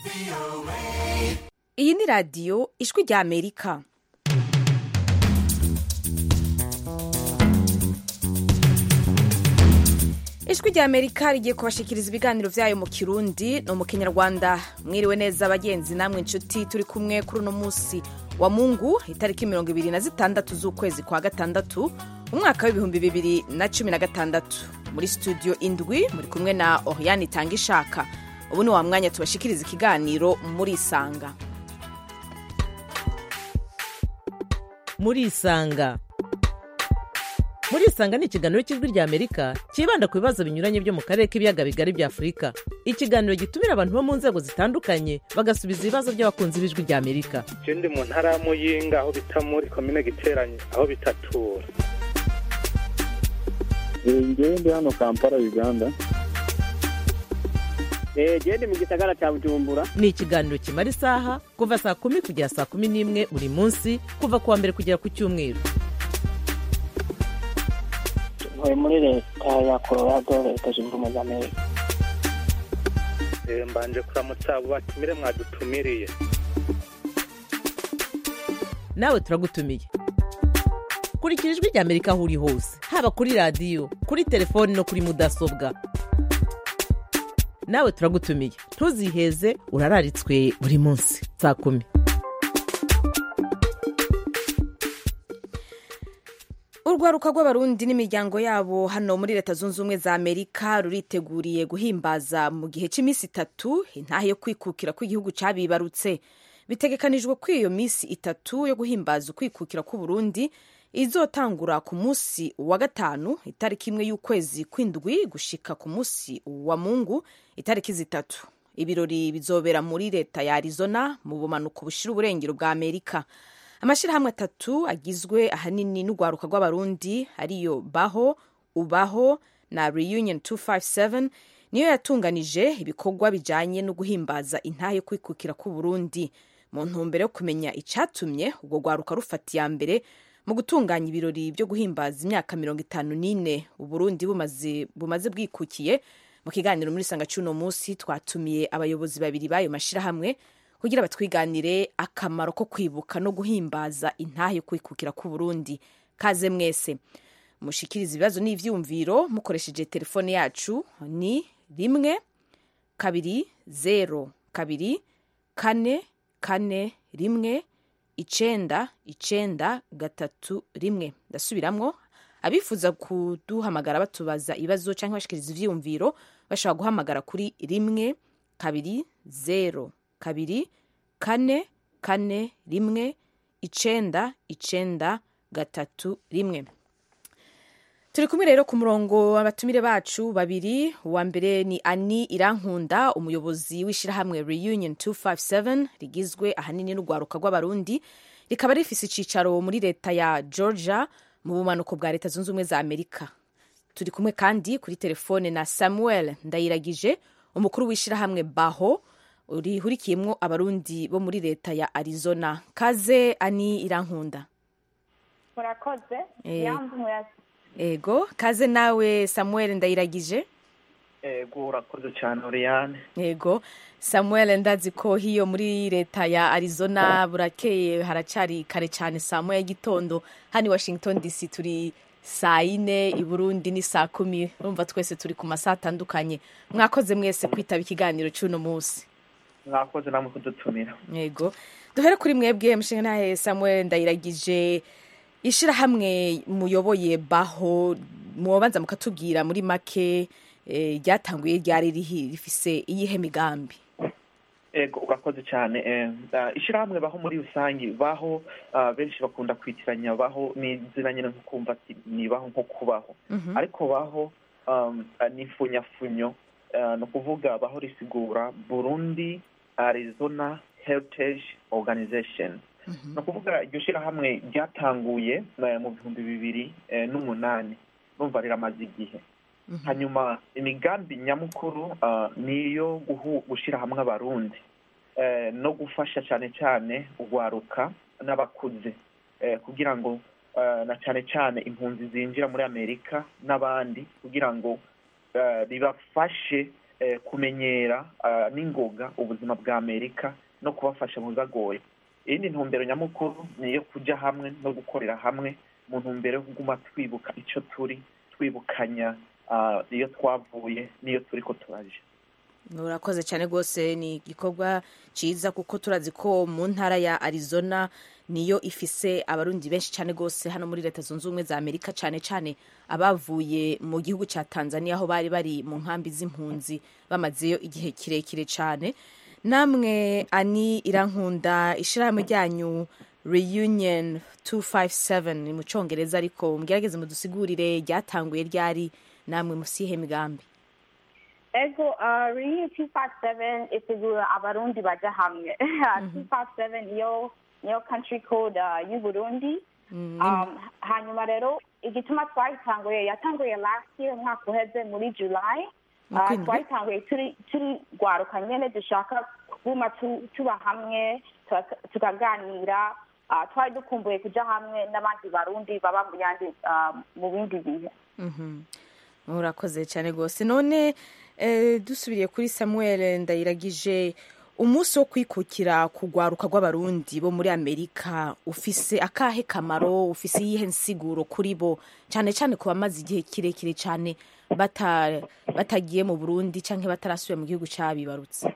iyi ni radiyo ijwi rya amerika ijwi rya amerika rigiye kubashikiriza ibiganiro byayo mu kirundi no mu kinyarwanda mwiriwe neza bagenzi namwe inshuti turi kumwe kuri uno munsi wa mungu itariki mirongo ibiri na zitandatu z'ukwezi kwa gatandatu umwaka w'ibihumbi bibiri na cumi na gatandatu muri studio indwi muri kumwe na oriane itanga ishaka ubu ni wa mwanya tubashikiriza ikiganiro muri isanga muri isanga muri isanga ni ikiganiro cy'ijwi rya amerika cyibanda ku bibazo binyuranye byo mu karere k'ibiyaga bigari bya afurika ikiganiro gitumira abantu bo mu nzego zitandukanye bagasubiza ibibazo by'abakunzi b'ijwi rya amerika je ndi mu ntara ya muyinga aho bita muri komine giteranye aho bitatura ngewe ndi hano kampala uganda genda mu gisagara cya bujumbura ni ikiganiro kimara isaha kuva saa kumi kugera saa kumi n'imwe buri munsi kuva ku wa mbere kugera ku cyumweru ntuye muri leta ya colorado leta zunze ubumwe za amerika Eh, mbanje kuramutsa abo batumire mwadutumiriye nawe turagutumiye kurikira ijwi rya amerika aho uri hose haba kuri radiyo kuri telefoni no kuri mudasobwa nawe turagutumiye ntuziheze urararitswe buri munsi saa kumi urwaruka rw'abarundi n'imiryango yabo hano muri leta zunze ubumwe za amerika ruriteguriye guhimbaza mu gihe cy'iminsi itatu intahe yo kwikukira kw'igihugu cyabibarutse bitegekanijwe ko iyo minsi itatu yo guhimbaza ukwikukira kw'uburundi izotangura ku munsi wa gatanu itariki imwe y'ukwezi kw'indwi gushika ku munsi wa mungu itariki zitatu ibirori bizobera muri leta ya arizona mu bumanuko bushira uburengero bwa amerika amashyirahamwe atatu agizwe ahanini n'urwaruka rw'abarundi ariyo baho ubaho na reunion 257 niyo yatunganije ibikorwa bijanye no guhimbaza intahe yo kwikukira k'uburundi mu ntumbero yo kumenya icatumye urwo rwaruka rufata iya mbere mu gutunganya ibirori byo guhimbaza imyaka mirongo itanu n'ine uburundi bumaze, bumaze bwikukiye mu kiganiro muri sanga cy'uno munsi twatumiye abayobozi babiri b'ayo mashyirahamwe kugira batwiganire akamaro ko kwibuka no guhimbaza intahe yo kwikukira k'uburundi kaze mwese mushikiriza ibibazo n'ivyumviro mukoresheje telefone yacu ni rimwe kabiri zero kabiri kane kane rimwe icenda icenda gatatu rimwe ndasubiramwo abifuza kuduhamagara batubaza ibibazo cyangwa bashikiriza ivyiyumviro bashobora guhamagara kuri rimwe kabiri zero kabiri kane kane rimwe icenda icenda gatatu rimwe turi kumwe rero ku murongo abatumire bacu babiri uwa mbere ni ani irankunda umuyobozi w'ishyirahamwe reunion 257 rigizwe ahanini n'urwaruka rw'abarundi rikaba rifise icicaro muri leta ya georgia mu bumanuko bwa leta zunze ubumwe za amerika turi kumwe kandi kuri telefone na samuel ndayiragije umukuru w'ishyirahamwe baho rihurikiyemwo abarundi bo muri leta ya arizona kaze ani irankunda murakoze Eh. yambu murasi ego kaze nawe samuel ndayiragije ego urakoze cyane oriyane ego samuel ndazi ko hiyo muri leta ya arizona burakeye haracari kare cyane saa moya y'igitondo hano i washington dc turi saa yine i burundi ni saa kumi urumva twese turi ku masaha atandukanye mwakoze mwese kwitaba ikiganiro cy'uno munsi mwakoze namwe kudutumira yego duhere kuri mwebwe mushinga ntahe samuel ndayiragije ishirahamwe muyoboye baho mwobanza mukatubwira muri make eh, ryatanguye ryari rihi- rifise iyihe migambi ego urakoze cyane eh, ah, ishyirahamwe baho muri rusange baho ah, benshi bakunda kwitiranya baho ni izina nyine nko kumva ati ni baho nko kubaho Mhm. ariko baho um, ah, ni funyafunyo ah, ni ukuvuga baho risigura burundi arizona heritage organization ni ukuvuga iryo shyirahamwe ryatanguye eh, mu bihumbi bibiri eh, n'umunani numva riramaze igihe hanyuma imigambi nyamukuru ah, ni iyo guhu- gushyira hamwe abarundi eh, no gufasha cyane cyane urwaruka n'abakuze eh, kugira ngo eh, na cyane cyane impunzi zinjira muri amerika n'abandi kugira ngo eh, bibafashe eh, kumenyera ah, n'ingoga ubuzima bwa amerika no kubafasha mu bibagoye iyindi ntumbero nyamukuru ni iyo kujya hamwe no gukorera hamwe mu ntumbero yo kuguma twibuka icyo turi twibukanya ah, iyo twavuye n'iyo turi ko turaje urakoze cyane rwose ni igikorwa cyiza kuko turazi ko mu ntara ya arizona niyo ifise abarundi benshi cyane rwose hano muri leta zunze ubumwe za amerika cyane cyane abavuye mu gihugu cya tanzania aho bari bari mu nkambi z'impunzi bamazeyo igihe kirekire cyane namwe ani irankunda ishyirahamwe ryanyu reunion 257 ni mu cyongereza ariko mugerageze mudusigurire ryatanguye ryari namwe musihe migambi ego uh, reunion two five seven isigura abarundi baja hamwe two five seven niyo niyo country code uh, y'u burundi um, hanyuma rero igituma twayitanguye yatanguye last year umwaka uheze muri july Mu uh, kwindwi? twayitanguye turi turi rwaruka nyene dushaka kuguma tu- tuba hamwe tuka- tukaganira uh, twari dukumbuye kuja hamwe n'abandi barundi baba mu yandi uh, mu bindi bihe Mhm. murakoze cyane rwose none eh, dusubiriye kuri samuel ndayiragije umunsi wo kwikukira kugwaruka rw'abarundi bo muri amerika ufise akahe kamaro ufise iyihe nsiguro kuri bo cyane cyane ku bamaze igihe kirekire cyane bata- batagiye mu burundi cyangwa batarasubiye mu gihugu cyabibarutse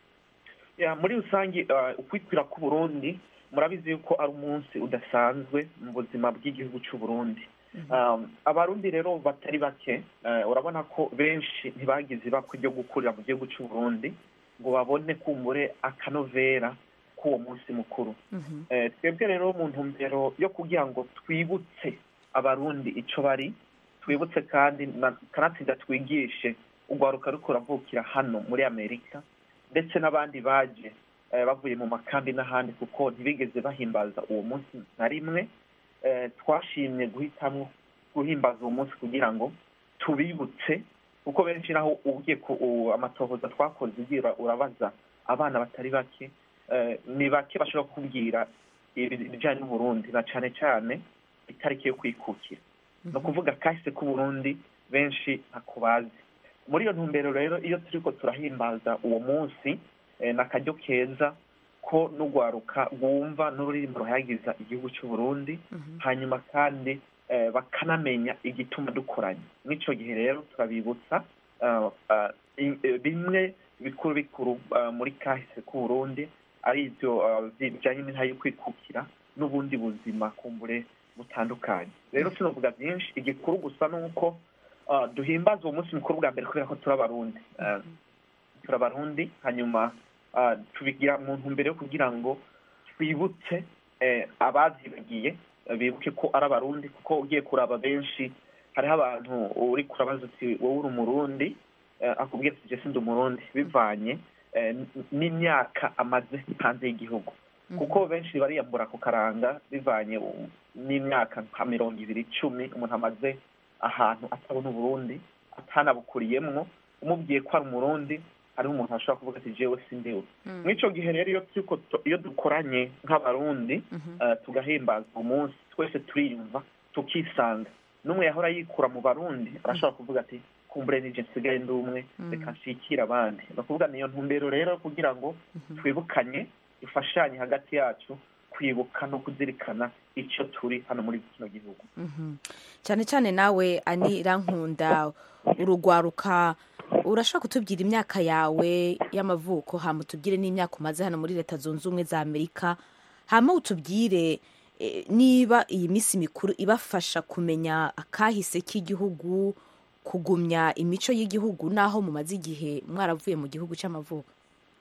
ya muri rusange uh, ukwikwira k'uburundi murabizi yuko ari umunsi udasanzwe mu buzima bw'igihugu cy'u Burundi um, abarundi rero batari bake uh, urabona ko benshi ntibagize ibakwe ryo gukurira mu gihugu cy'u Burundi ngo babone kumbure akanovera k'uwo munsi mukuru Eh, twebwe rero mu ntumbero yo kugira ngo twibutse abarundi ico bari twibutse kandi na- kanatsinda twigishe urwaruka ruko ruravukira hano muri amerika ndetse n'abandi baje eh, bavuye mu makambi n'ahandi kuko ntibigeze bahimbaza uwo munsi na rimwe eh, twashimye guhitamwo guhimbaza uwo munsi kugira ngo tubibutse kuko benshi naho ugiye ku u- amatohoza twakoze ugira urabaza abana batari bake eh, ni bake bashobora kukubwira ibi- ibijyanye n'uburundi na cyane cyane itariki yo kwikukira ni ukuvuga kahise k'uburundi benshi ntako bazi muri iyo ntumbero rero iyo turiko turahimbaza uwo munsi eh, ni akaryo keza ko n'urwaruka rwumva n'ururirimbo ruhayagiza igihugu cy'u Burundi hanyuma kandi eh, bakanamenya igituma dukoranye mw'ico gihe rero turabibutsa ah, ah, i- eh, bimwe bikuru bikuru ah, muri kahise k'uburundi ari ivyo ah, bijanye n'intayo yo kwikukira n'ubundi buzima kumbure butandukanye rero sinovuga byinshi igikuru gusa ni uko ah, duhimbaza uwo munsi mukuru bwa mbere kubera ko turi abarundi Ah, turi abarundi hanyuma ah, tubigira mu ntumbero yo kugira ngo twibutse eh, abazibagiye eh, bibuke ko ari abarundi kuko ugiye kuraba benshi hariho abantu uri kurabaza uti wowe uri umurundi eh, akubwira ati jye sindi umurundi bivanye eh, n- n'imyaka amaze hanze y'igihugu kuko benshi bariyambura ku karanga bivanye u- n'imyaka nka mirongo ibiri icumi umuntu amaze ahantu atabona uburundi atanabukuriyemwo umubwiye ko ari umurundi hariho umuntu ashobora kuvuga ati jewe sindiwe mw'ico gihe rero iyo turiko tu- iyo dukoranye nk'abarundi eh, tugahimbaza umunsi twese turiyumva tukisanga n'umwe yahora yikura mu barundi arashobora kuvuga ati kumbure nije nsigaye ndi umwe reka nshikire abandi ni ukuvuga niyo ntumbero rero kugira ngo twibukanye dufashanye hagati yacu kwibuka no kuzirikana icyo turi hano muri kino gihugu Mhm. cyane cyane nawe ani irankunda urugwaruka urashobora kutubwira imyaka yawe y'amavuko hama utubwire n'imyaka umaze hano muri leta zunze ubumwe za amerika hama utubwire eh, niba iyi minsi mikuru ibafasha kumenya akahise k'igihugu kugumya imico y'igihugu n'aho mumaze igihe mwaravuye mu gihugu cy'amavuko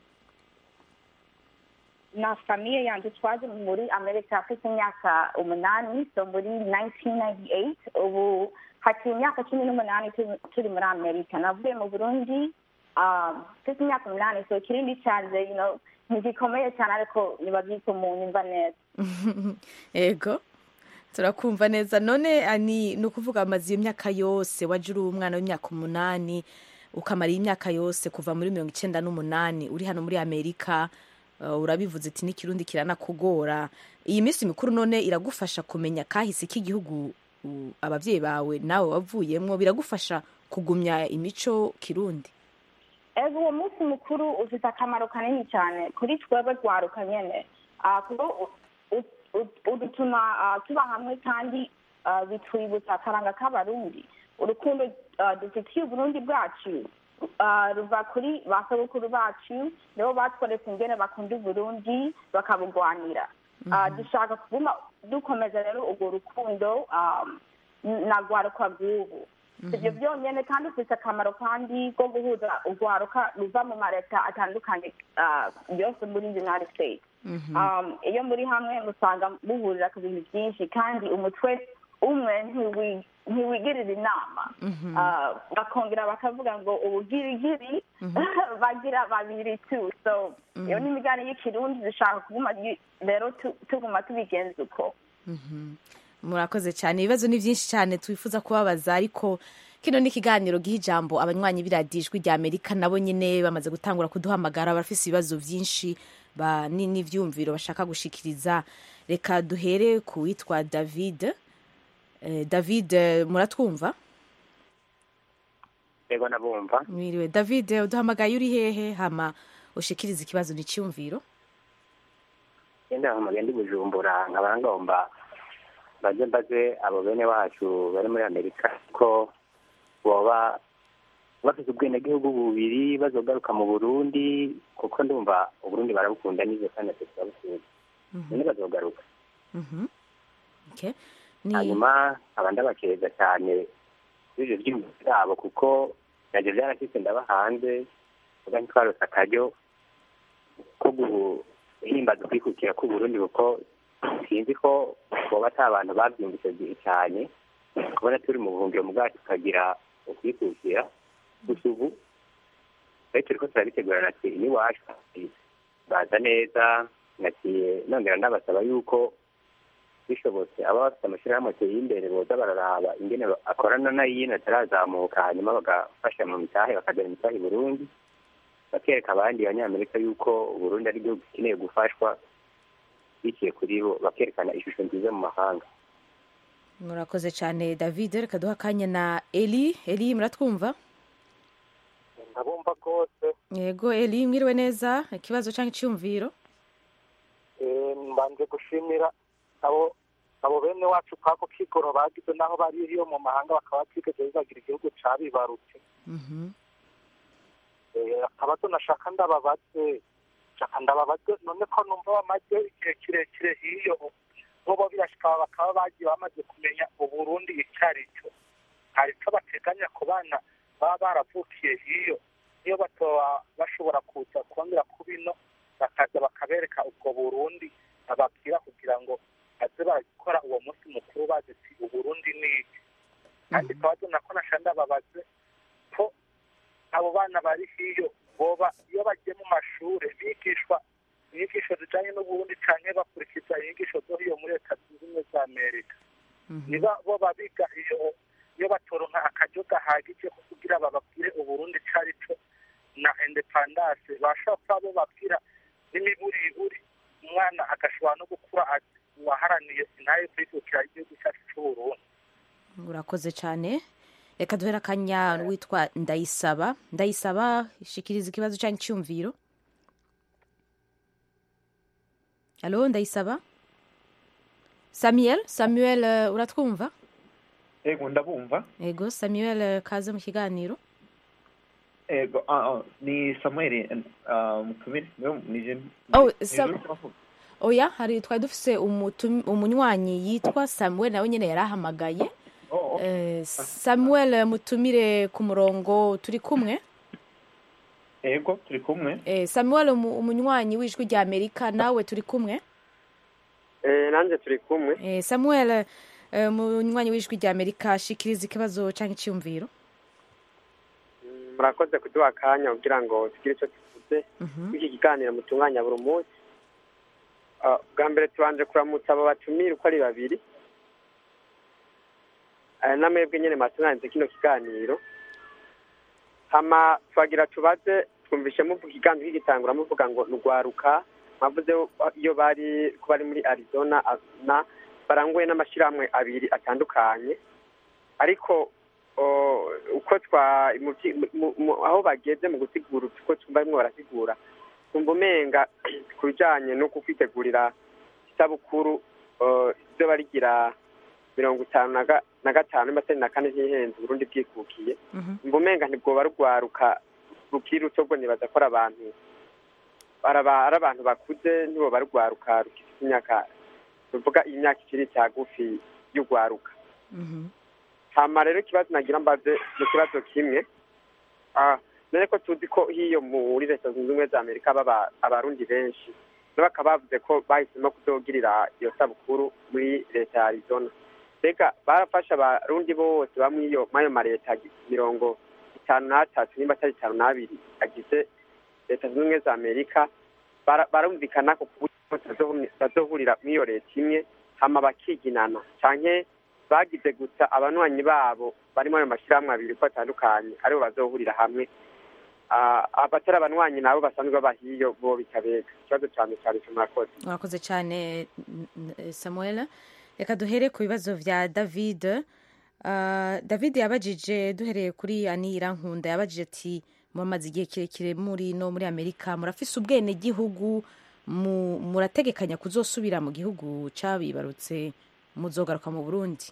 na famiye yanjye twaje muri amerika afite imyaka umunani so muri 1998 ubu hakiri imyaka cumi n'umunani turi- turi muri amerika navuye mu burundi um, mfite imyaka umunani so ikirindi cyanjye you know, ntigikomeye cyane ariko niba byitwa umuntu imva neza ego turakumva neza none ani ni ukuvuga amaze iyo myaka yose waje uri umwana w'imyaka umunani ukamara iyi myaka yose kuva muri mirongo icyenda n'umunani uri hano muri amerika uh, urabivuze ati n'ikirundi kiranakugora iyi minsi mikuru none iragufasha kumenya kahise k'igihugu uh, ababyeyi bawe nawe wavuyemwo biragufasha kugumya imico kirundi ego uwo munsi mukuru ufite akamaro kanini cyane kuri twebwe rwaruka nyene Ah, kuko u- u- u- udutuma ah, tuba hamwe kandi ah, bitwibutsa akaranga k'abarundi urukundo ah, dufitiye uburundi bwacu ah, ruva kuri ba sogokuru bacu nibo batweretse ingene bakunda uburundi bakabugwanira Ah, dushaka kuguma dukomeza rero urwo rukundo ah, na rwaruka rw'ubu ibyo byonyine kandi ufite akamaro kandi ko guhuza urwaruka ruva mu maleta atandukanye ah, yose muri united states Um, iyo muri hamwe musanga muhurira ku bintu byinshi kandi umutwe umwe ntiwi- ntiwigirira inama Ah, bakongera bakavuga ngo ubugirigiri bagira babiri tu so iyo ni imigani y'ikirundi dushaka kuguma yi- rero tu- tuguma tubigenza uko murakoze cyane ibibazo ni byinshi cyane twifuza kubabaza ariko kino ni ikiganiro giha ijambo abanywanyi b'iradijwi rya amerika nabo nyine bamaze gutangura kuduhamagara barafise ibibazo byinshi ba- ni- n'ivyumviro bashaka gushikiriza reka duhere ku witwa david Eh, david eh, muratwumva yego nabumva mwiriwe david eh, uduhamagaye uri hehe hama ushikiriza ikibazo n'icyumviro genda hamagaye ndi bujumbura nkaba ngomba baze mbaze abo bene wacu bari muri amerika ko boba bafite ubwenegihugu bubiri bazogaruka mu burundi kuko ndumva uburundi barabukunda n'izo kandi natwe turabukunda none bazogaruka Mhm. Okay. Ni- hanyuma nkaba ndabakeza cyane ibyo byiyumviro byabo kuko nabyo byarashyitse ndaba hanze uba ntitwarose akaryo ko guhimbaza ukwikukira k'uburundi kuko sinzi ko boba ata abantu babyumvise gihe cyane kubona turi mu buhungiro mu bwacu tukagira ukwikukira gusa ubu rero turi ko turabitegurana ati n'iwacu baza neza nagiye nongera ndabasaba yuko bishobotse aba bafite amashyirahamwe ateye imbere boza bararaba ingene akorana n'ayindi atarazamuka hanyuma bagafasha mu mitahe bakagera imitahe i burundi bakereka abandi banyamerika yuko uburundi ari igihugu gikeneye gufashwa biciye kuri bo bakerekana ishusho nziza mu mahanga murakoze cyane david reka duha akanya na eli eli muratwumva ndabumva rwose yego eli mwiriwe neza ikibazo cyangwa icyumviro Eh, mbanje gushimira abo abo bene wacu kwako kigoro bagize naho bari iyo mu mahanga bakaba batigeze bibagira igihugu cabibarutse Mhm. Eh, akabazo nashaka ndababaze shaka ndababaze none ko numva bamaze igihe kirekire hiyo bobo birashika bakaba bagiye bamaze kumenya uburundi icyo ari cyo hari icyo bateganya ku bana baba baravukiye hiyo niyo batoba bashobora kuza kongera ku bino bakaza bakabereka ubwo burundi bababwira kugira ngo baze barakora uwo munsi mukuru bazi ati uburundi ni iki kandi kabazo nako nasha ndababaze ko abo bana bari hiyo boba iyo bagiye mu mashuri bigishwa inyigisho zijanye n'uburundi canke bakurikiza inyigisho zo hiyo muri leta zunze ubumwe za amerika niba boba biga iyo iyo batoronka akaryo gahagije ko kugira bababwire uburundi ico ari cyo na independance bashobora kuba bo babwira n'imiburiburi umwana agashobora no gukura ati uwaharaniye intaye kwikukira igihugu cyacu c'uburundi urakoze cyane reka duhere akanya witwa ndayisaba ndayisaba shikiriza ikibazo cyangwa icyumviro alo ndayisaba samuel samuel eh, uratwumva ego ndabumva yego samuel eh, kaze mu kiganiro ego ah, ah, ni samuel ah, mutumire niwe nije Oh, nije Sam- uri kuvuga. oya hari twari dufise umutum- umunywanyi yitwa samuel nawe nyine yari ahamagaye Oh, oh. Eh, samuel eh, mutumire ku murongo turi kumwe ego turi kumwe Eh, samuel umu- umunywanyi w'ijwi rya amerika nawe turi kumwe nanjye turi kumwe Eh, samuel eh, umunywanyi w'ijwi rya amerika shikiriza ikibazo cyangwa icyumviro murakoze kuduha akanya kugira ngo tugire icyo tuvuze Mhm. iki kiganiro mutunganya buri munsi Ah, bwa mbere tubanje kuramutsa abo batumira uko ari babiri Ah, namwebwe nyine mwatunganije kino kiganiro hama twagira tubaze twumvishe muvuga ikiganiro kigitangura muvuga ngo nugwaruka mwavuze iyo bari ko bari muri arizona na baranguye n'amashyirahamwe abiri atandukanye ariko o, uko twa mu vyi- mu- mu- aho bageze mu gusigura uko twumva barimo barasigura twumva umenga ku bijanye no kukwitegurira isabukuru o, ryo barigira mirongo itanu na ga- na gatanu n'amatari na kane z'ihenze uburundi bwikukiye mba umenga ntibwoba rugwaruka rukiri ruto bwo nibaza ko ari abantu araba- ari abantu bakuze ntiboba rugwaruka rufite imyaka tuvuga iyi myaka ikiri cyagufi y'urwaruka hama rero ikibazo nagira mbaze ni ikibazo kimwe Ah, none ko tuzi ko hiyo muri leta zunze ubumwe za amerika baba abarundi benshi no bakaba bavuze ko bahisemo kuzogirira iyo sabukuru muri leta ya arizona mbega barafasha abarundi bose bamwe iyo mayo mareta mirongo itanu n'atatu nimba atari itanu n'abiri agize leta zunze ubumwe za amerika bara- barumvikana ko ku buryo bose bazohuri- bazohurira muri iyo leta imwe hama bakiginana canke bagize gusa abanywanyi babo barimo ayo mashyirahamwe abiri ko atandukanye aribo bazohurira hamwe Ah, abatari abanywanyi nabo basanzwe baba hiyo bo bitabega ikibazo cyane cyane cyo murakoze murakoze cyane n- n- samuel reka duhere ku bibazo bya david Ah, david yabajije duhereye kuri anira nkunda yabajije ati mumaze igihe kirekire muri no muri amerika murafise ubwene gihugu mu- murategekanya kuzosubira mu gihugu cabibarutse muzogaruka mu burundi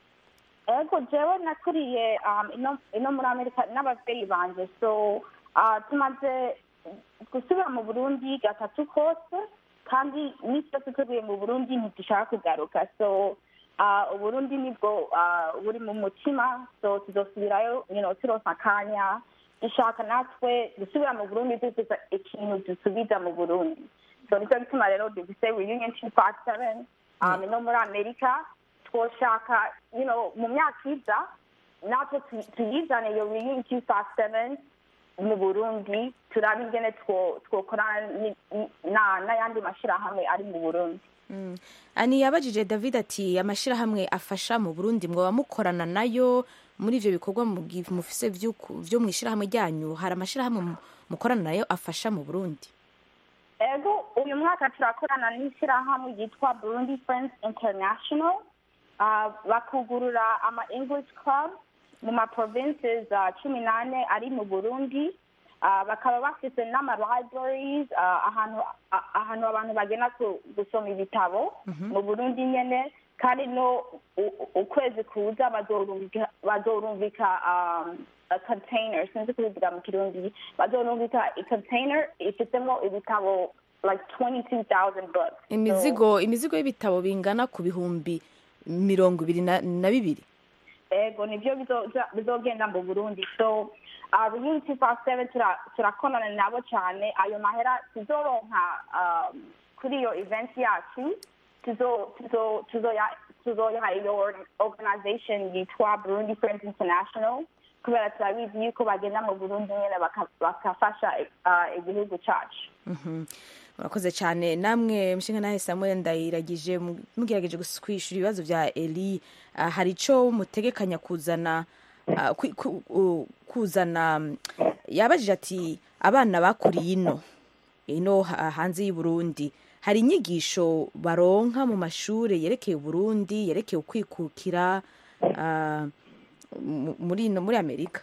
ego jewe nakuriye um, ino, ino muri amerika n'abavyeyi banje so uh, tumaze gusubira mu burundi gatatu kose kandi n'isi yose tuvuye mu burundi ntidushaka kugaruka so uh, uburundi nibwo uh, buri mu mutima so tuzosubirayo you know, turonsa akanya dushaka natwe gusubira mu burundi dufise ikintu dusubiza mu burundi so nicyo gituma rero dufise reunion two five seven um, ino muri amerika twoshaka you know mu myaka iza natwe tu- tuyizane iyo reunion two five seven mu burundi turabe ingene two- twokorana ni- ni- na- n'ayandi mashyirahamwe ari mu burundi Mm. ani yabajije david ati amashyirahamwe afasha mu burundi mwoba mukorana nayo muri ivyo bikorwa mugi- mufise vy'uku- vyo mw'ishyirahamwe ryanyu hari amashyirahamwe mu- mukorana nayo afasha mu burundi ego uyu mwaka turakorana n'ishyirahamwe ryitwa burundi friends international Ah, bakugurura ama english club mu ma provinces ah, cumi n'ane ari mu burundi Ah, bakaba bafise n'ama libraries ah, ahantu ah, ahantu abantu bagenda ku- gusoma ibitabo mu burundi nyene kandi no u- u- ukwezi kuza bazorungika bazorungika um, a container sinzi kubivuga mu kirundi bazorungika i container ifitemo ibitabo like 22000 books imizigo imizigo y'ibitabo bingana ku bihumbi mirongo ibiri na na bibiri ego nibyo bizoza- bizogenda mu burundi so uh, reunion two five seven turakonana nabo cyane ayo mahera tuzoronka um, kuri iyo event yacu tuzo- tuzo- tuzoya- tuzoyaha iyo organization yitwa burundi friends international kubera turabizi yuko bagenda mu burundi nyine baka- bakafasha uh, igihugu cyacu Mhm. murakoze cyane namwe mushinga nawe samuel ndayiragije mu- mugerageje gus- kwishyura ibibazo bya eli ah, hari icyo mutegekanya kuzana ah, kwi- ku- u- kuzana mm, yabajije ati abana bakuriye ino ino ha- hanze y'u Burundi hari inyigisho baronka mu mashuri yerekeye uburundi yerekeye ukwikukira ah, mu- muri ino muri amerika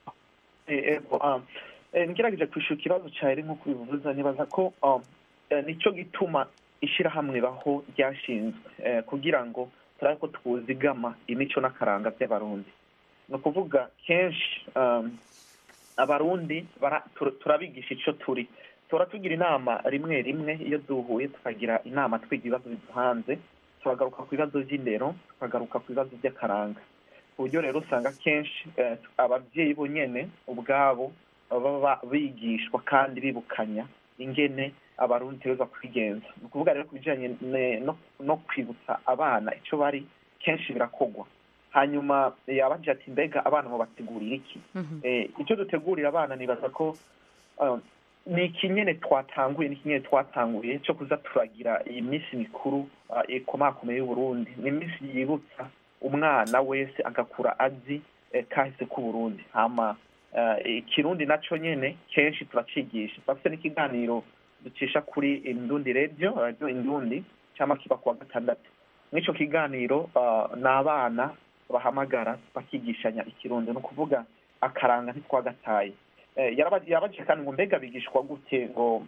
Eh, ego um, eh, ngerageje kwishura ikibazo cyawe nk'uko bivuze nibaza ko um, eh, nicyo gituma ishyirahamwe baho ryashinzwe eh, kugira ngo turabe ko twuzigama imico n'akaranga by'abarundi ni ukuvuga kenshi um, abarundi bara- tur- turabigisha icyo turi tora tugira inama rimwe rimwe iyo duhuye tukagira inama twiga ibibazo biduhanze turagaruka ku bibazo by'indero tukagaruka ku bibazo by'akaranga ku buryo rero usanga kenshi eh, ababyeyi bo nyene ubwabo baba bigishwa kandi bibukanya ingene abarundi tegerezwa kwigenza ni ukuvuga rero ku bijanye ne- no, no kwibutsa abana ico bari kenshi birakogwa hanyuma eh, abajije ati mbega abana mubategurira iki eh, icyo dutegurira abana nibaza ko um, ni ikinyene twatanguye ni ikinyene twatanguye cyo kuza turagira iyi minsi mikuru uh, ikomakomeye y'uburundi ni iminsi yibutsa umwana wese agakura azi eh, kahise k'uburundi hama eh, ikirundi naco nyene kenshi turacigisha turafite n'ikiganiro ducisha kuri indundi radio radio indundi cyangwa kiba kuwa gatandatu mw'ico kiganiro uh, ni abana bahamagara bakigishanya ikirundi ni ukuvuga akaranga ntitwagataye Eh, yaraba- yabajije kandi ngo mbega bigishwa gute ngo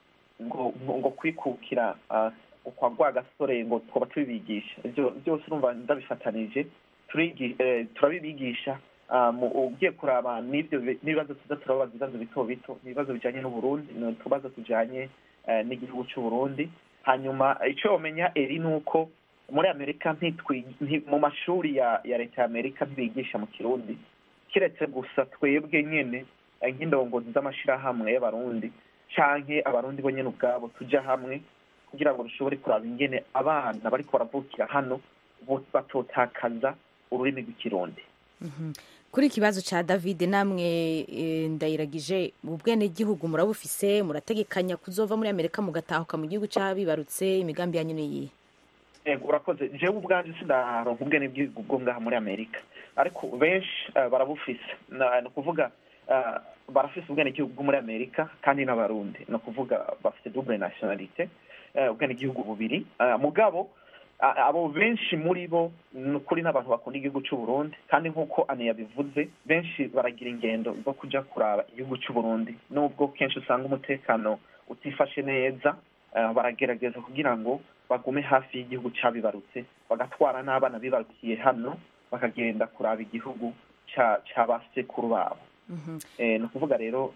ngo ngo- ngo kwikukira ah, kwa rwa gasore ngo twaba tubibigisha ibyo byose urumva ndabifatanije turigi- eh, turabibigisha ah, mu- ugiye kuraba n'ibyo bi- n'ibibazo tuza turabaza ibibazo bito bito ibibazo bijyanye n'uburundi ni utubazo tujyanye eh, n'igihugu cy'uburundi hanyuma icyo wamenya eri ni uko muri amerika ntitwi nti- mu mashuri ya ya leta ya amerika ntibigisha mu kirundi kiretse gusa twebwe nyine eh, nk'indongozi z'amashyirahamwe y'abarundi canke abarundi bo nyene ubwabo tuja hamwe kugira ngo dushobore kuraba ingene abana bariko baravukira hano bo- batotakaza ururimi rw'ikirundi Mhm. kuri ikibazo ca david namwe eh, ndayiragije ubwenegihugu murabufise murategekanya kuzova muri amerika mugatahuka mu gihugu c'abibarutse imigambi yanyu niyihe Ego, urakoze jewe ubwanje sindaronka ubwene bw'igihugu bwo ngaha muri amerika ariko benshi eh, barabufise Na- ni ukuvuga eh, barafise ubwenegihugu bwo muri amerika kandi n'abarundi ni ukuvuga bafite double nationalite eh, ubwenegihugu bubiri Eh, mugabo a- abo benshi muri bo ni ukuri n'abantu bakunda igihugu c'uburundi kandi nk'uko ane yabivuze benshi baragira ingendo zo kuja kuraba igihugu c'uburundi nubwo kenshi usanga umutekano utifashe neza eh, baragerageza kugira ngo bagume hafi y'igihugu cabibarutse bagatwara n'abana bibarukiye hano bakagenda kuraba igihugu ca ca basekuru babo Mhm. eh, ni ukuvuga rero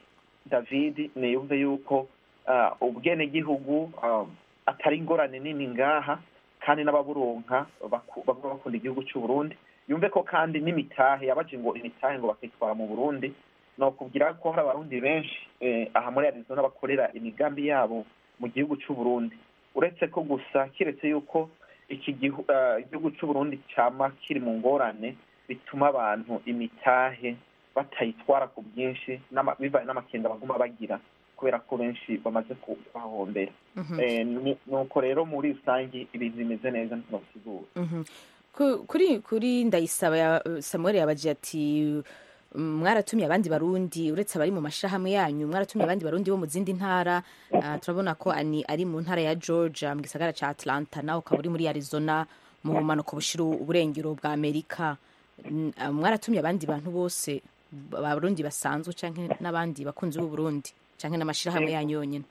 david niyumve yuko ah, ubwenegihugu ah, atari ingorane nini ngaha kandi n'ababuronka baku- baguma bakunda igihugu c'uburundi yumve ko kandi n'imitahe yabaje ngo imitahe ngo bakitwara mu burundi nokubwira ko hari abarundi benshi eh, aha muri arizona bakorera imigambi yabo mu gihugu c'uburundi uretse ko gusa kiretse yuko iki gihu- ah, igihugu c'uburundi cama kiri mu ngorane bituma abantu imitahe batayitwara ku bwinshi n'ama- bivanye n'amakenga baguma bagira kubera ko benshi bamaze kuhahombera Mhm. Eh, ni- nuko rero muri rusange ibintu bimeze neza ntinosigura Mhm. Ku- kuri kuri ndayisaba ya- samuel yabaje ati "Mm, mwaratumye abandi barundi uretse abari mu mashirahamwe yanyu mwaratumye abandi barundi bo mu zindi ntara Ah, turabona ko ani ari mu ntara ya georgia mu gisagara ca atlanta nawe ukaba uri muri arizona mu bumanuko bushira uburengero bwa amerika Mm, ah, mwaratumye abandi bantu bose abarundi basanzwe canke n'abandi bakunzi b'uburundi canke n'amashirahamwe Yego. yanyu yonyene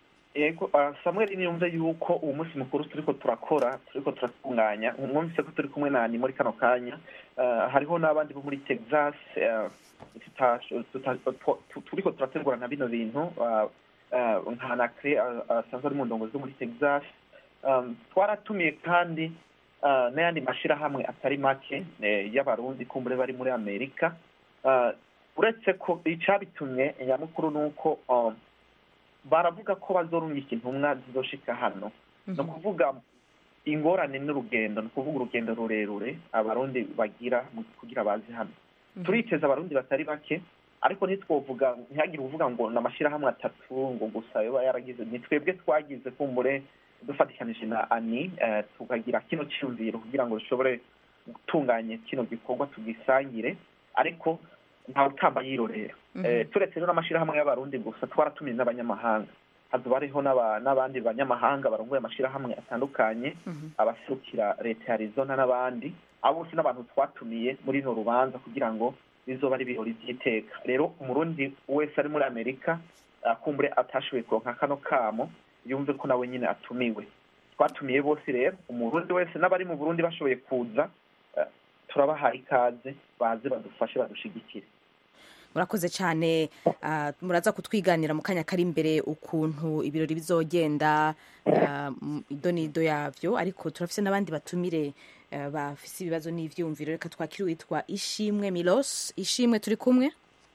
yego ah, samuel niyumve yuko uwo munsi mukuru turiko turakora turiko turatunganya mwumvise ko turi kumwe nani muri kano kanya Ah, hariho n'abandi bo muri texas ah, tuta- tuta- tu- tu- turiko turategurana bino bintu ah, ah, nka nakre ah, asanzwe ari mu ndongozi zo muri texas Um, twaratumiye kandi ah, n'ayandi mashirahamwe atari make eh, y'abarundi kumbure bari muri amerika Ah, uretse ko icabitumye nyamukuru ni uko um, baravuga ko bazorungika intumwa zizoshika hano ni ukuvuga ingorane n'urugendo ni ukuvuga urugendo rurerure abarundi bagira mu- kugira baze hano turiteza abarundi batari bake ariko ntitwovuga ntihagire uvuga ngo ni amashyirahamwe atatu ngo gusa yoba yaragize ni twebwe twagize kumbure dufatikanije na ani eh, tukagira kino cyumviro kugira ngo dushobore gutunganya kino gikorwa tugisangire ariko ntawe utamba yirorera Eh, turetse rero n'amashyirahamwe y'abarundi gusa twaratumiye n'abanyamahanga hazoba hariho n'aba- n'abandi banyamahanga barongoye amashyirahamwe atandukanye abaserukira leta ya arizona n'abandi abo bose n'abantu twatumiye muri ino rubanza kugira ngo bizoba ari ibirori by'iteka rero umurundi wese ari muri amerika akumbure atashoboye kuronka kano kamo yumve ko nawe nyine atumiwe twatumiye bose rero umurundi wese n'abari mu burundi bashoboye kuza eh, turabahaye ikaze baze badufashe badushigikire murakoze cyane ah, muraza kutwiganira mu kanya kari imbere ukuntu ibirori bizogenda ah, m- ido n'ido yavyo ariko turafise n'abandi batumire ah, bafise ibibazo n'ivyumviro reka twakire uwitwa ishimwe milos ishimwe turi kumwe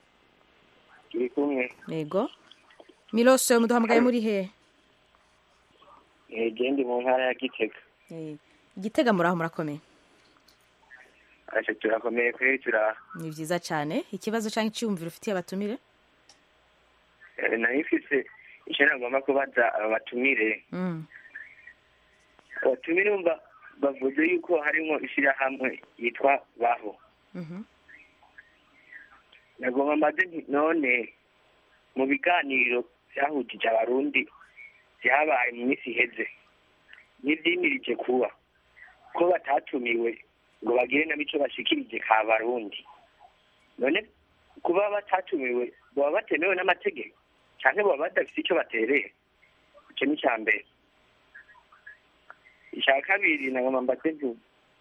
turi kumwe yego milos muduhamagaye muri he gende mu ntara ya gitega Eh, igitega muraho murakomeye asha turakomeye kuri turaha ni vyiza cyane ikibazo canke iciyumviro ufitiye abatumire Eh, nari mfise icyo nagomba kubaza aba batumire Mm, abatumire umva bavuze yuko harimo ishyirahamwe yitwa baho mhm. nagomba mbaze nti none mu biganiro byahujije abarundi byabaye mu minsi iheze n'ibyimirije kuba ko batatumiwe ngo bagire nabo icyo bashikirije ka barundi none kuba batatumiwe baba batemewe n'amategeko cyangwa baba badafite icyo batereye icyo ni icya mbere icya kabiri na ngoma mbatevu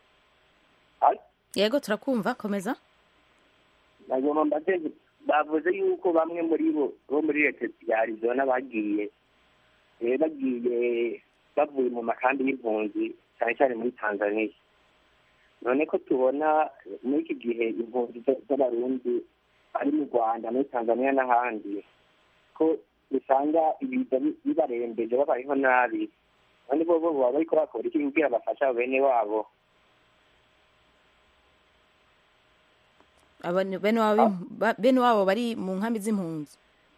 yego turakumva komeza na ngoma mbatevu bavuze yuko bamwe muri bo bo muri leta ya arizona bagiye eh, bagiye bavuye mu makambi y'impunzi cyane cyane muri tanzania none ko tubona muri iki gihe impunzi z- z'abarundi ari mu rwanda muri tanzania n'ahandi ko usanga ibiza bi- bibarembeje babayeho nabi none bo bo baba bariko bakora iki kugira bafasha bene wabo Aba- bene wabo b'im- ba- bene wabo bari mu nkambi z'impunzi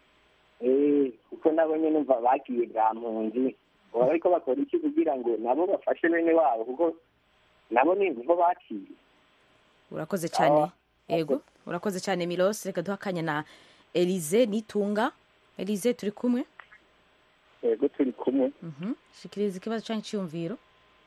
Eh, kuko nabo nyene numva bagiye bwa mpunzi baba bariko bakora iki kugira ngo nabo bafashe bene wabo kuko nabo ni nibo baciye urakoze cyane yego urakoze cyane milos reka duha akanya na elize nitunga elize turi kumwe yego turi kumwe Mhm. shikiriza ikibazo cyangwa icyiyumviro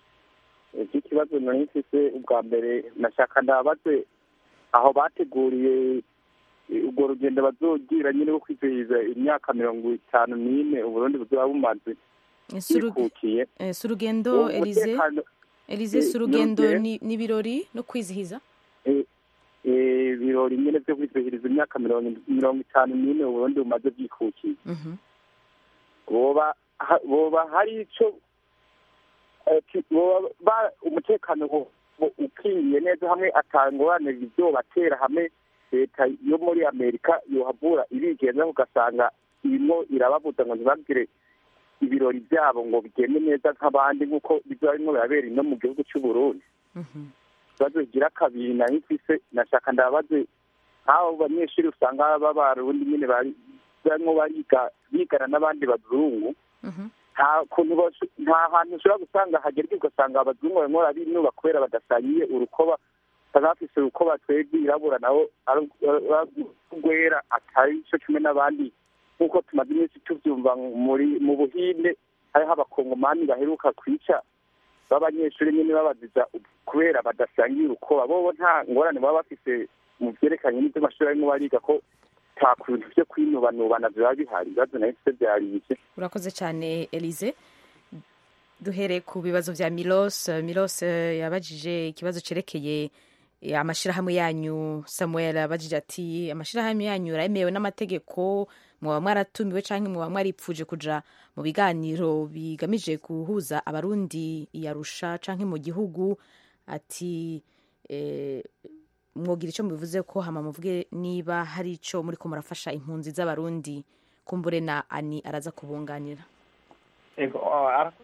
iki kibazo nari mfise ubwa mbere nashaka ndabaze aho bateguriye eh, urwo rugendo bazogira nyine rwo kwizihiza imyaka mirongo itanu n'ine uburundi buzoba bumaze Si uruge- bwikukiye eh, si urugendo Uwo elize mutekano- elize si eh, urugendo yongeye- ni- n'ibirori no kwizihiza eh, eh, ibirori nyine byo kwizihiriza imyaka mirongo mirongo itanu n'ine uburundi bumaze bwikukiye Mhm. boba ha- boba hari ico eh, ki- boba ba- umutekano wo- wo- ukingiye neza hamwe atangorane bizobatera hamwe leta yo muri amerika yohavura irigenza ugasanga irimo irababuza ngo ntibagire ibirori byabo ngo bigende neza nk'abandi nk'uko bizoba birimo birabera ino mu gihugu c'uburundi ikibazo kigira kabiri nari mfise nashaka ndabaze nk'abo banyeshuri usanga b'abarundi nyine bari barimo bariga bigana n'abandi bazungu nta kuntu bos- nta hantu ushobora gusanga hagerwa ugasanga abazungu barimo barabinuba kubera badasangiye urukoba usanga bafise urukoba twebwe irabura nabo ari rwera atari cyo kimwe n'abandi nk'uko tumaze iminsi tubyumva muri mu buhinde hariho abakongomani baheruka kwica b'abanyeshuri nyine babaziza kubera badasangiye urukoba bobo nta ngorane baba bafise mu byerekanye n'iby'amashuri barimo bariga ko nta kuntu byo kwinubanubana biba bihari ibibazo nayo se byari bike urakoze cyane elize duhere ku bibazo bya milos milos eh, yabajije ikibazo cyerekeye eh, amashyirahamwe yanyu samuel abajije ati amashyirahamwe yanyu aremewe n'amategeko mwaba mwaratumiwe cyangwa mwaba mwaripfuje kuja mu biganiro bigamije guhuza abarundi iyarusha cyangwa mu gihugu ati eh, mwogira icyo mubivuze ko hama muvuge niba hari icyo muri ko murafasha impunzi z'abarundi kumbure na ani araza kubunganira ego ah, arakoze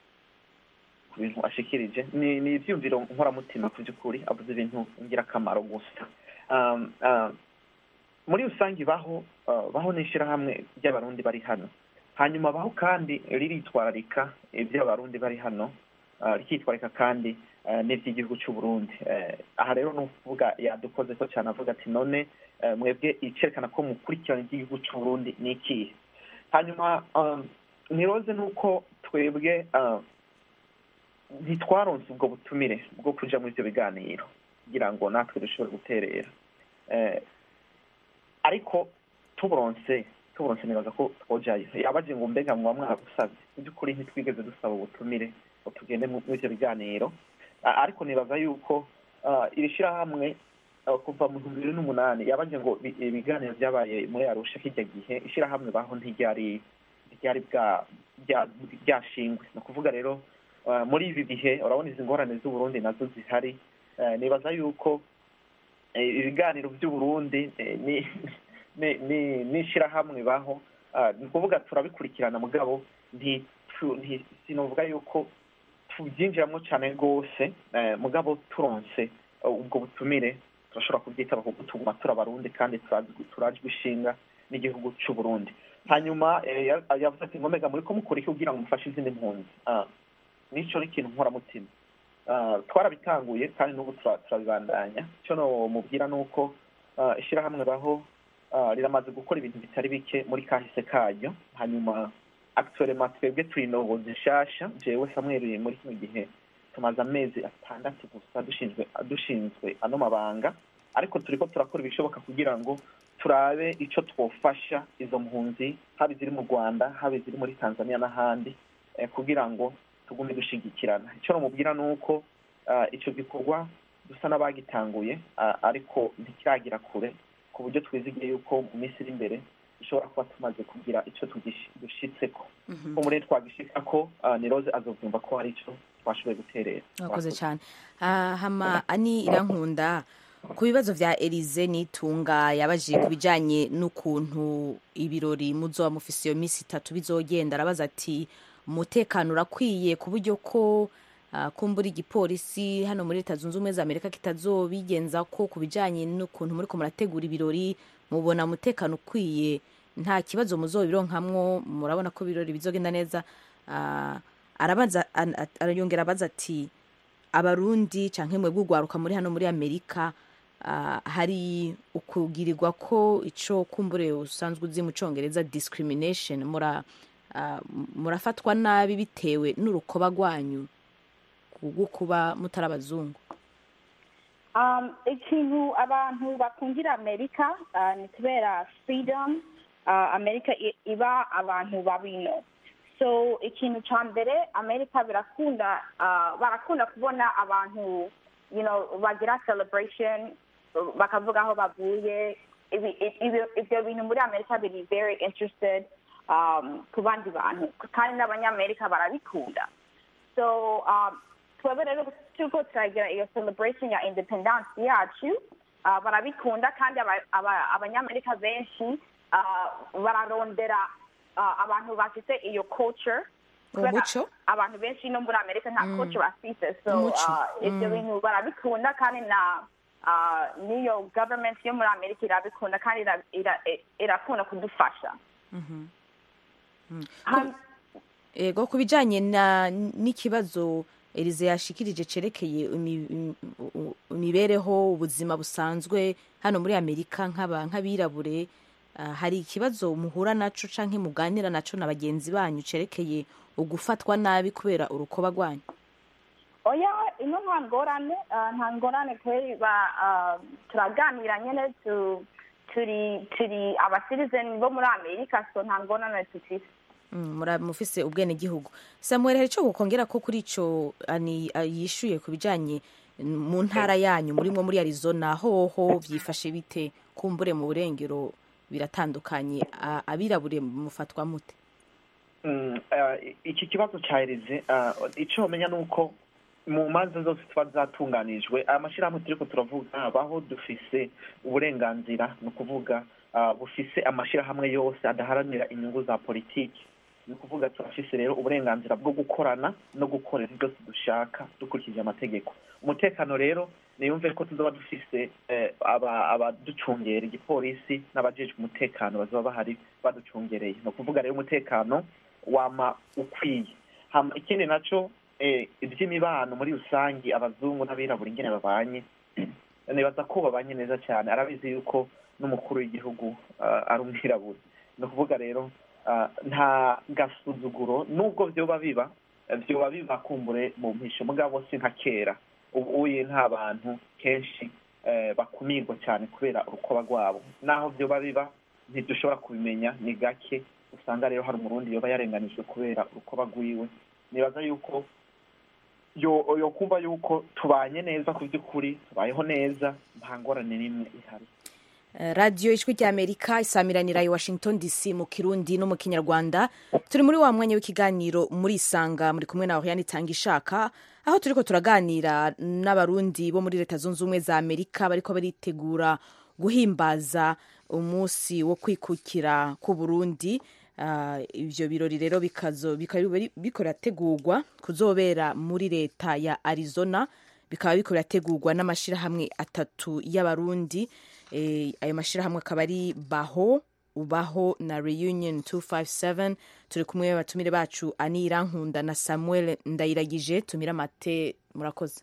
ku bintu ashikirije ni ni ibyumviro nkoramutima ku by'ukuri avuze ibintu ngirakamaro gusa Um, ah, muri rusange baho ah, baho n'ishyirahamwe ry'abarundi bari hano hanyuma baho kandi riritwararika iby'abarundi bari hano ah, rikitwararika kandi ah, n'iby'igihugu cy'u Burundi Eh, aha rero ni ukuvuga yadukoze ko cyane avuga ati none eh, mwebwe icyerekana ko mukurikirana iby'igihugu cy'u Burundi ni ikihe hanyuma um, niroze nuko twebwe ah, ntitwaronse ubwo butumire bwo kuja muri ibyo biganiro kugira ngo natwe dushobore guterera Eh, ariko tuburonse tuburonse nibaza ko twojayo yabaje ngo mbega muba mwaragusabye mu by'ukuri ntitwigeze dusaba ubutumire ngo tugende mu- muri ibyo biganiro Ah, ariko nibaza yuko ah, iri shyirahamwe ah, kuva mu bihumbi bibiri n'umunani yabaje ngo bi- ibiganiro byabaye muri arusha kijya gihe ishyirahamwe baho ntiryari ryari bwa rya- ryashingwe ni ukuvuga rero ah, muri ibi bihe urabona izi ngorane z'uburundi nazo zihari Eh, nibaza yuko eh, ibiganiro by'uburundi eh, ni ni ni n'ishyirahamwe baho Ah, ni ukuvuga turabikurikirana mugabo nti tu- nti- sinovuga yuko tubyinjiramo cyane rwose eh, mugabo turonse eh, ubwo butumire turashobora kubyitaba kuko tuguma turi abarundi kandi turazi- turajwe ishinga n'igihugu cy'u Burundi hanyuma eh, ya- yavuze ati ngomega muri ko mukora iki kugira ngo mufashe izindi mpunzi Ah, nico ni ikintu nkoramutima Ah, twarabitanguye kandi n'ubu tura- turabibandanya icyo mubwira ni uko ah, ishyirahamwe baho ah, riramaze gukora ibintu bitari bike muri kahise karyo hanyuma actuellement twebwe turi indongozi nshasha jewe samweli muri kino gihe tumaze amezi atandatu gusa dushinzwe dushinzwe ano mabanga ariko turiko turakora ibishoboka kugira ngo turabe ico twofasha izo mpunzi haba iziri mu rwanda haba iziri muri tanzania n'ahandi eh, kugira ngo tugume dushigikirana icyo namubwira ni uko ah, ico gikorwa dusa n'abagitanguye ah, ariko ntikiragira kure ku buryo twizigiye yuko mu minsi iri imbere dushobora kuba tumaze kugira ico tugishi- dushitseko ko muri twagishika ko ah, ni rose azovyumva ko hari ico twashoboye guterera murakoze cyane Ah, hama ani irankunda ku bibazo vya elize nitunga yabajije ku bijanye n'ukuntu ibirori muzoba mufise iyo minsi itatu bizogenda arabaza ati umutekano urakwiye ku buryo ko ah, kumbura igipolisi hano muri leta zunze ubumwe za amerika kitazobigenza ko ku bijanye n'ukuntu muriko murategura ibirori mubona umutekano ukwiye nta kibazo muzobironkamwo murabona ko ibirori bizogenda neza Ah, arabaza an- at- arayongera abaza ati abarundi canke mwebwe ugwaruka muri hano muri amerika ah, hari ukugirirwa ko ico kumbure usanzwe uzi mu congereza discrimination mura ah, murafatwa nabi bitewe n'urukoba rwanyu kubwo kuba mutari abazungu Um, ikintu abantu bakundira amerika uh, ni kubera freedom uh, amerika i- iba abantu babino so ikintu ca mbere amerika birakunda uh, barakunda kubona abantu you know bagira celebration uh, bakavuga aho bavuye Ibi- i- ibi- ivyo bintu muri amerika biri very interested um, ku bandi bantu kandi n'abanyamerika barabikunda so um, twebwe rero turiko turagira iyo celebration ya independence yacu uh, barabikunda kandi aba- aba- abanyamerika benshi uh, bararondera uh, abantu bafite iyo culture Kubera Umuco? abantu benshi no muri amerika nta Mm. culture bafite so Umuco. uh, ivyo Mm. bintu barabikunda kandi na uh, n'iyo government yo muri amerika irabikunda kandi ira- ira- irakunda kudufasha Mhm. Mm. Ham- ego ku bijanye na n'ikibazo elize yashikirije cerekeye imi- imi- u- imibereho ubuzima busanzwe hano muri amerika nk'aba- nk'abirabure ah, hari ikibazo muhura naco canke muganira naco na bagenzi banyu cerekeye ugufatwa nabi kubera urukoba rwanyu oya ino nta ngorane ah, nta ngorane kweri ba- ah, turaganira nyene tu- turi turi abasirizeni bo muri amerika so nta ngorane dufise Mm, mura- mufise ubwene gihugu samuel hari ico gukongera ko kuri ico ani ah, yishuye ku bijanye mm, mu ntara yanyu murimwo muri arizona hoho vyifashe bite kumbure mu burengero biratandukanye A- abirabure mufatwa mute Mm, eh, iki kibazo ca erize ico bamenya ni uko mu manza zose tuba zatunganijwe aya mashyirahamwe turiko turavuga baho dufise uburenganzira ni ukuvuga ah, bufise amashyirahamwe yose adaharanira inyungu za politiki ni ukuvuga turafise rero uburenganzira bwo gukorana no gukorera byose dushaka dukurikije amategeko umutekano rero niyumve ko tuzoba dufise eh, aba- abaducungera igipolisi n'abajejwe umutekano bazoba bahari baducungereye ni ukuvuga rero umutekano wama ukwiye hama ikindi naco eh, ivy'imibano muri rusangi abazungu n'abirabura ingene babanye nibaza ko babanye neza cyane arabizi yuko n'umukuru w'igihugu ah, ari umwirabura ni ukuvuga rero ah, nta gasuzuguro nubwo vyoba biba eh, vyoba biba kumbure mu mpisho mugabo si nka kera ubu uye nta bantu kenshi eh, bakumirwa cyane kubera urukoba rwabo naho vyoba biba ntidushobora kubimenya ni gake usanga rero hari umurundi yoba yarenganijwe kubera urukoba rwiwe nibaza yuko yo yo kumva yuko tubanye neza ku by'ukuri tubayeho neza nta ngorane n'imwe ihari Eh, radiyo ijwi ry'amerika isamiranira i washington dc mu kirundi no mu kinyarwanda turi muri wa mwanya w'ikiganiro muri isanga muri kumwe na oriane itanga ishaka aho turiko turaganira n'abarundi bo muri leta zunze ubumwe za amerika bariko baritegura guhimbaza umunsi wo kwikukira ku burundi Ah, ivyo birori rero bikazo bikaba biri- biriko birategurwa kuzobera muri leta ya arizona bikaba biriko birategurwa n'amashirahamwe atatu y'abarundi Eh, ayo mashirahamwe akaba ari baho ubaho na reunion 257 turi kumwe abatumire bacu ani irankunda na samuel ndayiragije tumira mate murakoze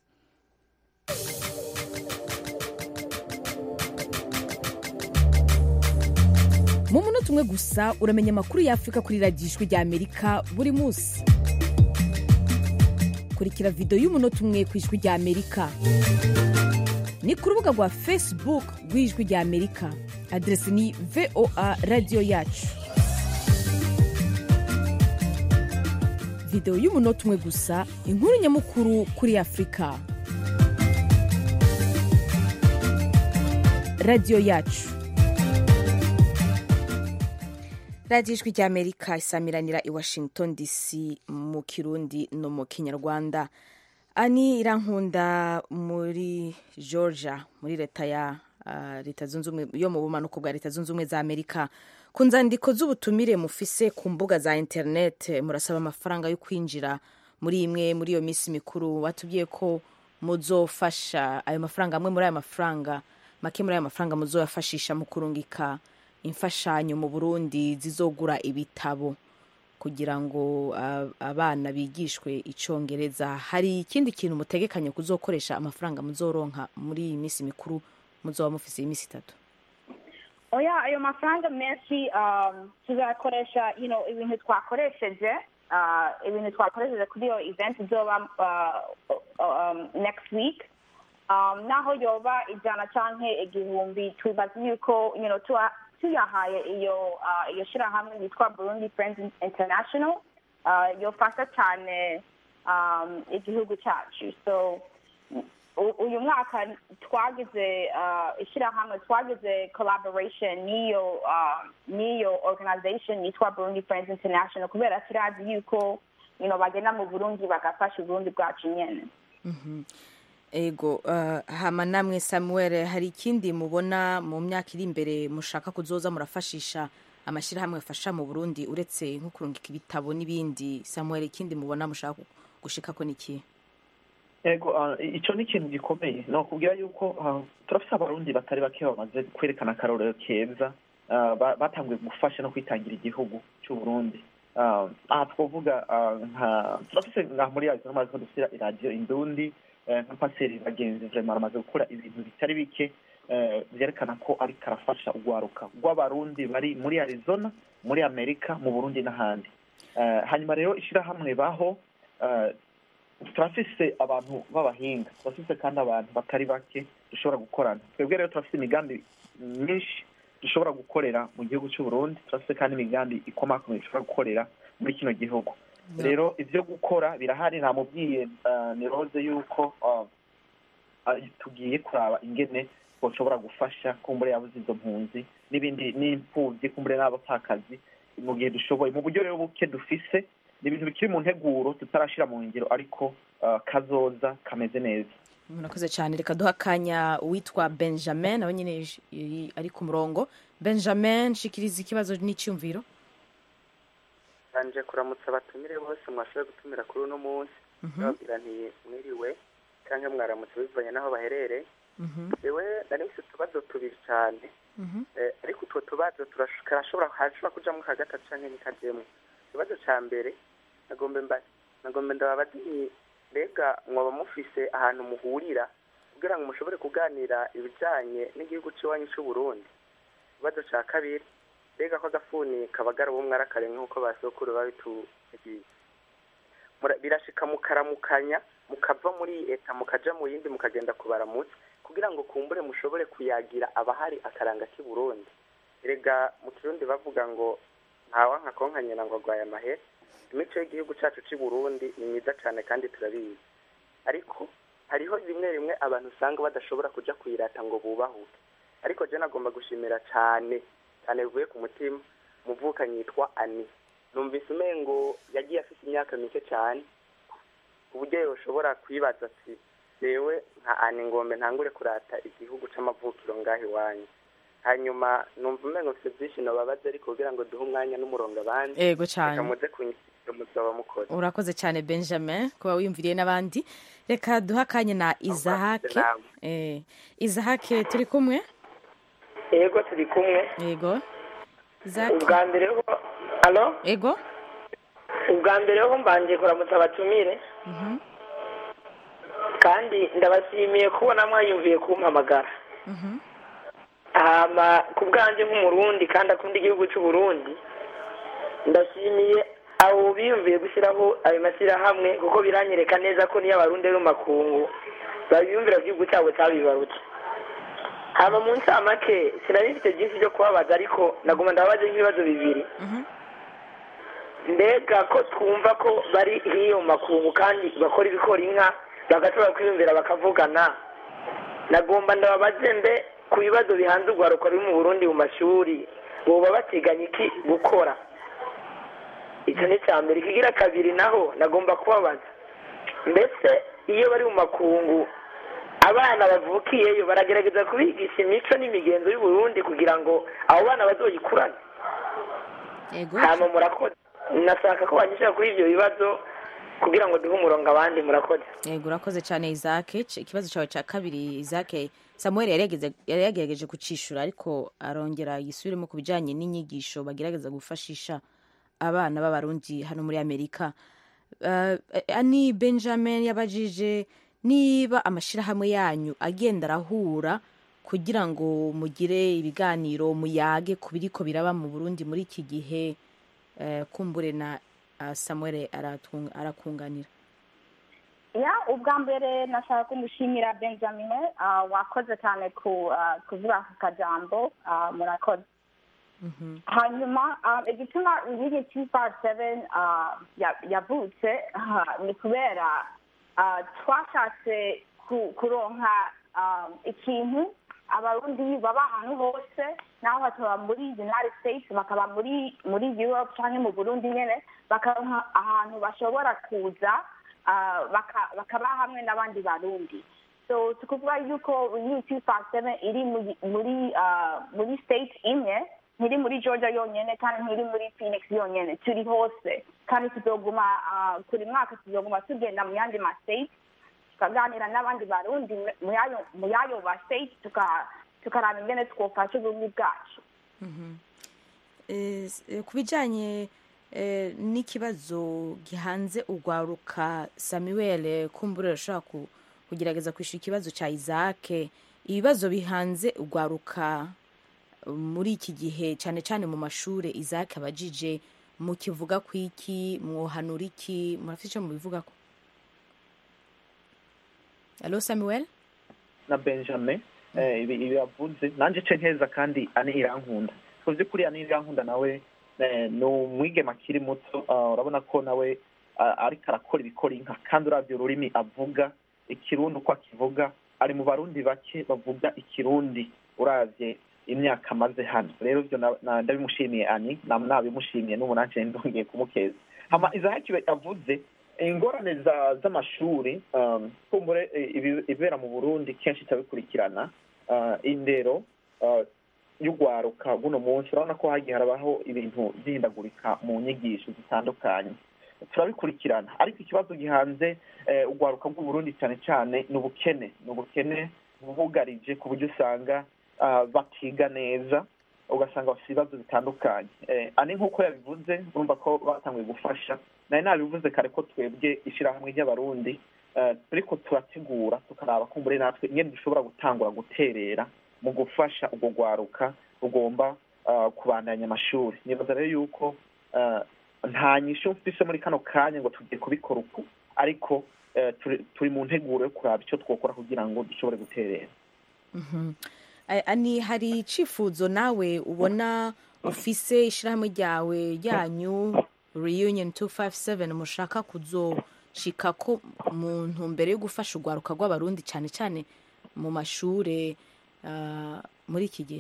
mu munota umwe gusa uramenya amakuru y'afurika kuri radiyo ijwi rya amerika buri munsi kurikira videwo y'umunota umwe ku ijwi rya amerika ni ku rubuga rwa facebook rw'ijwi rya amerika aderesi ni voa radiyo yacu videwo y'umunota umwe gusa inkuru nyamukuru kuri afurika radiyo yacu radiyo ijwi rya amerika isamiranira i washington dc mu kirundi no mu kinyarwanda ani irankunda muri georgia muri leta ya uh, leta zunze ubumwe yo mu bumanuko bwa leta zunze ubumwe za amerika ku nzandiko z'ubutumire mufise ku mbuga za internet murasaba amafaranga yo kwinjira muri imwe muri iyo minsi mikuru watubwiye ko muzofasha ayo mafaranga amwe muri ayo mafaranga make muri ayo mafaranga muzoyafashisha mu kurungika imfashanyo mu burundi zizogura ibitabo kugira ngo uh, abana bigishwe icongereza hari ikindi kintu mutegekanye kuzokoresha amafaranga muzoronka muri iyi minsi mikuru muzoba mufise iminsi itatu oya ayo mafaranga menshi um, tuzakoresha you know, ibintu twakoresheje uh, ibintu twakoresheje kuri iyo event izoba uh, um, next week um, naho yoba ijana canke igihumbi tubaza yuko you know, tuwa, tuyahaye iyo uh, iyo shirahamwe yitwa burundi friends international uh, yofasha cyane um, igihugu cyacu so uyu mwaka twagize uh, ishyirahamwe twagize collaboration n'iyo uh, n'iyo organization yitwa burundi friends international kubera turazi yuko you know, bagenda mu burundi bagafasha uburundi bwacu nyene mm-hmm. ego uh, hama namwe samuel hari ikindi mubona mu myaka iri imbere mushaka kuzoza murafashisha amashyirahamwe afasha mu burundi uretse nko kurungika ibitabo n'ibindi samuel ikindi mubona mushaka gushikako niki ego icyo ni ikintu gikomeye ni ukubwira yuko turafite abarundi batari bake bamaze kwerekana akarorero keza batanguye gufasha no kwitangira igihugu cy'uburundi aha twavuga nka turafite nka muri yazo n'amazi ko dufite iradiyo indundi nka paseri bagenzi vrema baramaze gukora ibintu bitari bike byerekana ko ariko arafasha urwaruka rw'abarundi bari muri arizona muri amerika mu burundi n'ahandi hanyuma rero ishyirahamwe baho turafise abantu b'abahinga turafise kandi abantu batari bake dushobora gukorana twebwe rero turafise imigambi myinshi dushobora gukorera mu gihugu cy'uburundi turafise kandi imigambi ikomakomeye dushobora gukorera muri kino gihugu rero ibyo gukora birahari namubwiye ni rose yuko tugiye kuraba ingene bashobora gufasha kumbure yabuze izo mpunzi n'ibindi n'imfubyi kumbure n'abapfakazi mu gihe dushoboye mu buryo rero buke dufise ni ibintu bikiri mu nteguro tutarashyira mu ngiro ariko kazoza kameze neza murakoze cyane reka duha akanya uwitwa benjamin nawe nyine ari ku murongo benjamin nshikiriza ikibazo n'icyumviro banje kuramutsa abatumire bose mwashoboye gutumira kuri uno munsi bababwira nti mwiriwe cyangwa mwaramutse bivanye n'aho baherereye yewe nari mfite utubazo tubiri cyane ariko utwo tubazo turashobora hashobora kujamo ka gatatu cyangwa ntikajyemo ikibazo cya mbere nagombe ndababaza mbega mwaba mufise ahantu muhurira kugira ngo mushobore kuganira ibijyanye n'igihugu cy'iwanyu cy'uburundi ikibazo cya kabiri mbega ko agafuni kabagara uwo mwarakare nk'uko basokuru babitugiye birashika mukaramukanya mukava muri leta mukaja mu yindi mukagenda kubaramutsa kugira ngo kumbure mushobore kuyagira abahari akaranga k'i burundi erega mu kirundi bavuga ngo ntawa nka konkanyina ngo agwaye amahera imico y'igihugu cyacu cy'i burundi ni myiza cyane kandi turabizi ariko hariho rimwe rimwe abantu usanga badashobora kujya kuyirata ngo bubahuke ariko je nagomba gushimira cyane cyane bivuye ku mutima umuvukanyi yitwa ani numvise umengo yagiye afite imyaka mike cyane ku buryo yoshobora kwibaza ati yewe nka ani ngombe ntangure kurata igihugu c'amavukiro ngaho iwanyu hanyuma numva umengo mfite byinshi nababaze ariko kugira ngo duhe umwanya n'umurongo abandi ego cyane reka muze kunyishyura muzaba mukoze urakoze cyane benjamin kuba wiyumviriye n'abandi reka duhe akanya na izahake eh, izahake turi kumwe yego turi kumwe yego izahake ubwa mbere ho halo ego ubwa mbere ho mbanje kuramutsa abatumire Mhm, kandi ndabashimiye kubona mwayumviye kumpamagara mhm, hama ku bwanjye nk'umurundi kandi akunda igihugu cy'uburundi ndashimiye abo biyumviye gushyiraho ayo mashyirahamwe kuko biranyereka neza ko niyo abarundi ari mu makungu babiyumvira ko igihugu cyabo cyabibarutse haba mu ncamake sinari mfite byinshi byo kubabaza ariko naguma ndababaza nk'ibibazo bibiri mbega ko twumva ko bari hiyo mu makungu kandi bakora ibikora inka bagashobora kwiyumvira bakavugana nagomba ndababaze mbe ku bibazo bihanze urwaruka ruri mu burundi mu mashuri boba bateganya iki gukora icyo ni icya mbere ikigira kabiri naho nagomba kubabaza mbese iyo bari mu makungu abana bavukiyeyo baragerageza kubigisha imico n'imigenzo y'uburundi kugira ngo abo bana bazoyikurane hama murakoze nashaka ko banyishyura kuri ibyo bibazo kugira ngo duhe umurongo abandi murakoze yego urakoze cyane isake C- ikibazo cyawe cya kabiri isake samuel yari yageze- yari yagerageje kucishura ariko arongera yisubiremo ku bijyanye n'inyigisho bagerageza gufashisha abana b'abarundi hano muri amerika Uh, ani benjamin yabajije niba amashyirahamwe yanyu agenda arahura kugira ngo mugire ibiganiro muyage ku biriko biraba mu burundi muri iki gihe eh, kumbure na uh, samuel aratung- arakunganira ya ubwa mbere nashaka kumushimira benjamin ah, wakoze cyane ku ah, kuvuga aka kajambo ah, murakoze hanyuma ah, igituma inkingi two five seven yavutse ah, ni kubera ah, twashatse ku- kuronka ah, ikintu abarundi baba ahantu hose naho bakaba muri united states bakaba muri muri europe cyangwa mu burundi nyine bakaronka ahantu bashobora kuza ah, baka- bakaba hamwe n'abandi barundi so tukuvuga yuko iyi two five seven iri muri muri ah, muri state imwe ntiri muri georgia yonyine kandi ntiri muri phoenix yonyine turi hose kandi tuzoguma ah, buri mwaka tuzoguma tugenda mu yandi ma state tukaganira n'abandi barundi mu yayo mu yayo ba state tuka- tukaraba ingene twofasha ubumwe bwacu Eh, s- eh, ku bijyanye eh, n'ikibazo gihanze urwaruka samuel eh, kumbura urashobora ku- kugerageza kwishyura ikibazo cya isake ibibazo bihanze urwaruka eh, muri iki gihe cyane cyane mu mashuri isake abajije mukivuga ku iki mwohanura iki murafite icyo mubivuga ko alo samuel na benjamin eh, ibi ibi yavuze nanjye ce nkeza kandi ani irankunda ku by'ukuri ani irankunda nawe eh, ni umwigema akiri muto ah, urabona ko nawe ah, ariko arakora ibikora inka kandi uravye ururimi avuga ikirundi uko akivuga ari mu barundi bake bavuga ikirundi uravye imyaka amaze hano rero ivyo na- na- ndabimushimiye ani na- nabimushimiye n'ubu nanje ndongeye kumukeza hama izahaki yavuze ingorane za- z'amashuri um, kumbure eh, ibi- ibibera mu burundi kenshi itabikurikirana uh, indero uh, y'urwaruka buno munsi urabona ko hagiye harabaho ibintu byihindagurika mu nyigisho zitandukanye turabikurikirana ariko ikibazo gihanze eh, urwaruka rw'uburundi cyane cyane ni ubukene ni ubukene bubugarije ku buryo usanga ah, batiga neza ugasanga bafite ibibazo bitandukanye Eh, ani nk'uko yabivuze urumva ko batanguye gufasha nari nabivuze kare ko twebwe ishyirahamwe ry'abarundi eh, turiko turategura tukaraba kumbure natwe ingene dushobora gutangura guterera mu gufasha urwo rwaruka rugomba ah, kubandanya amashuri nibaza rero yuko ah, nta nyishu mfise muri kano kanya ngo tugiye kubikora uku ariko eh, turi- turi mu nteguro yo kuraba icyo twokora kugira ngo dushobore guterera Mhm. A- ani hari icifuzo nawe ubona ufise ishyirahamwe ryawe ryanyu reunion 257 mushaka kuzoshika ko mu ntumbero yo gufasha urwaruka rw'abarundi cyane cyane mu mashure ah, muri iki gihe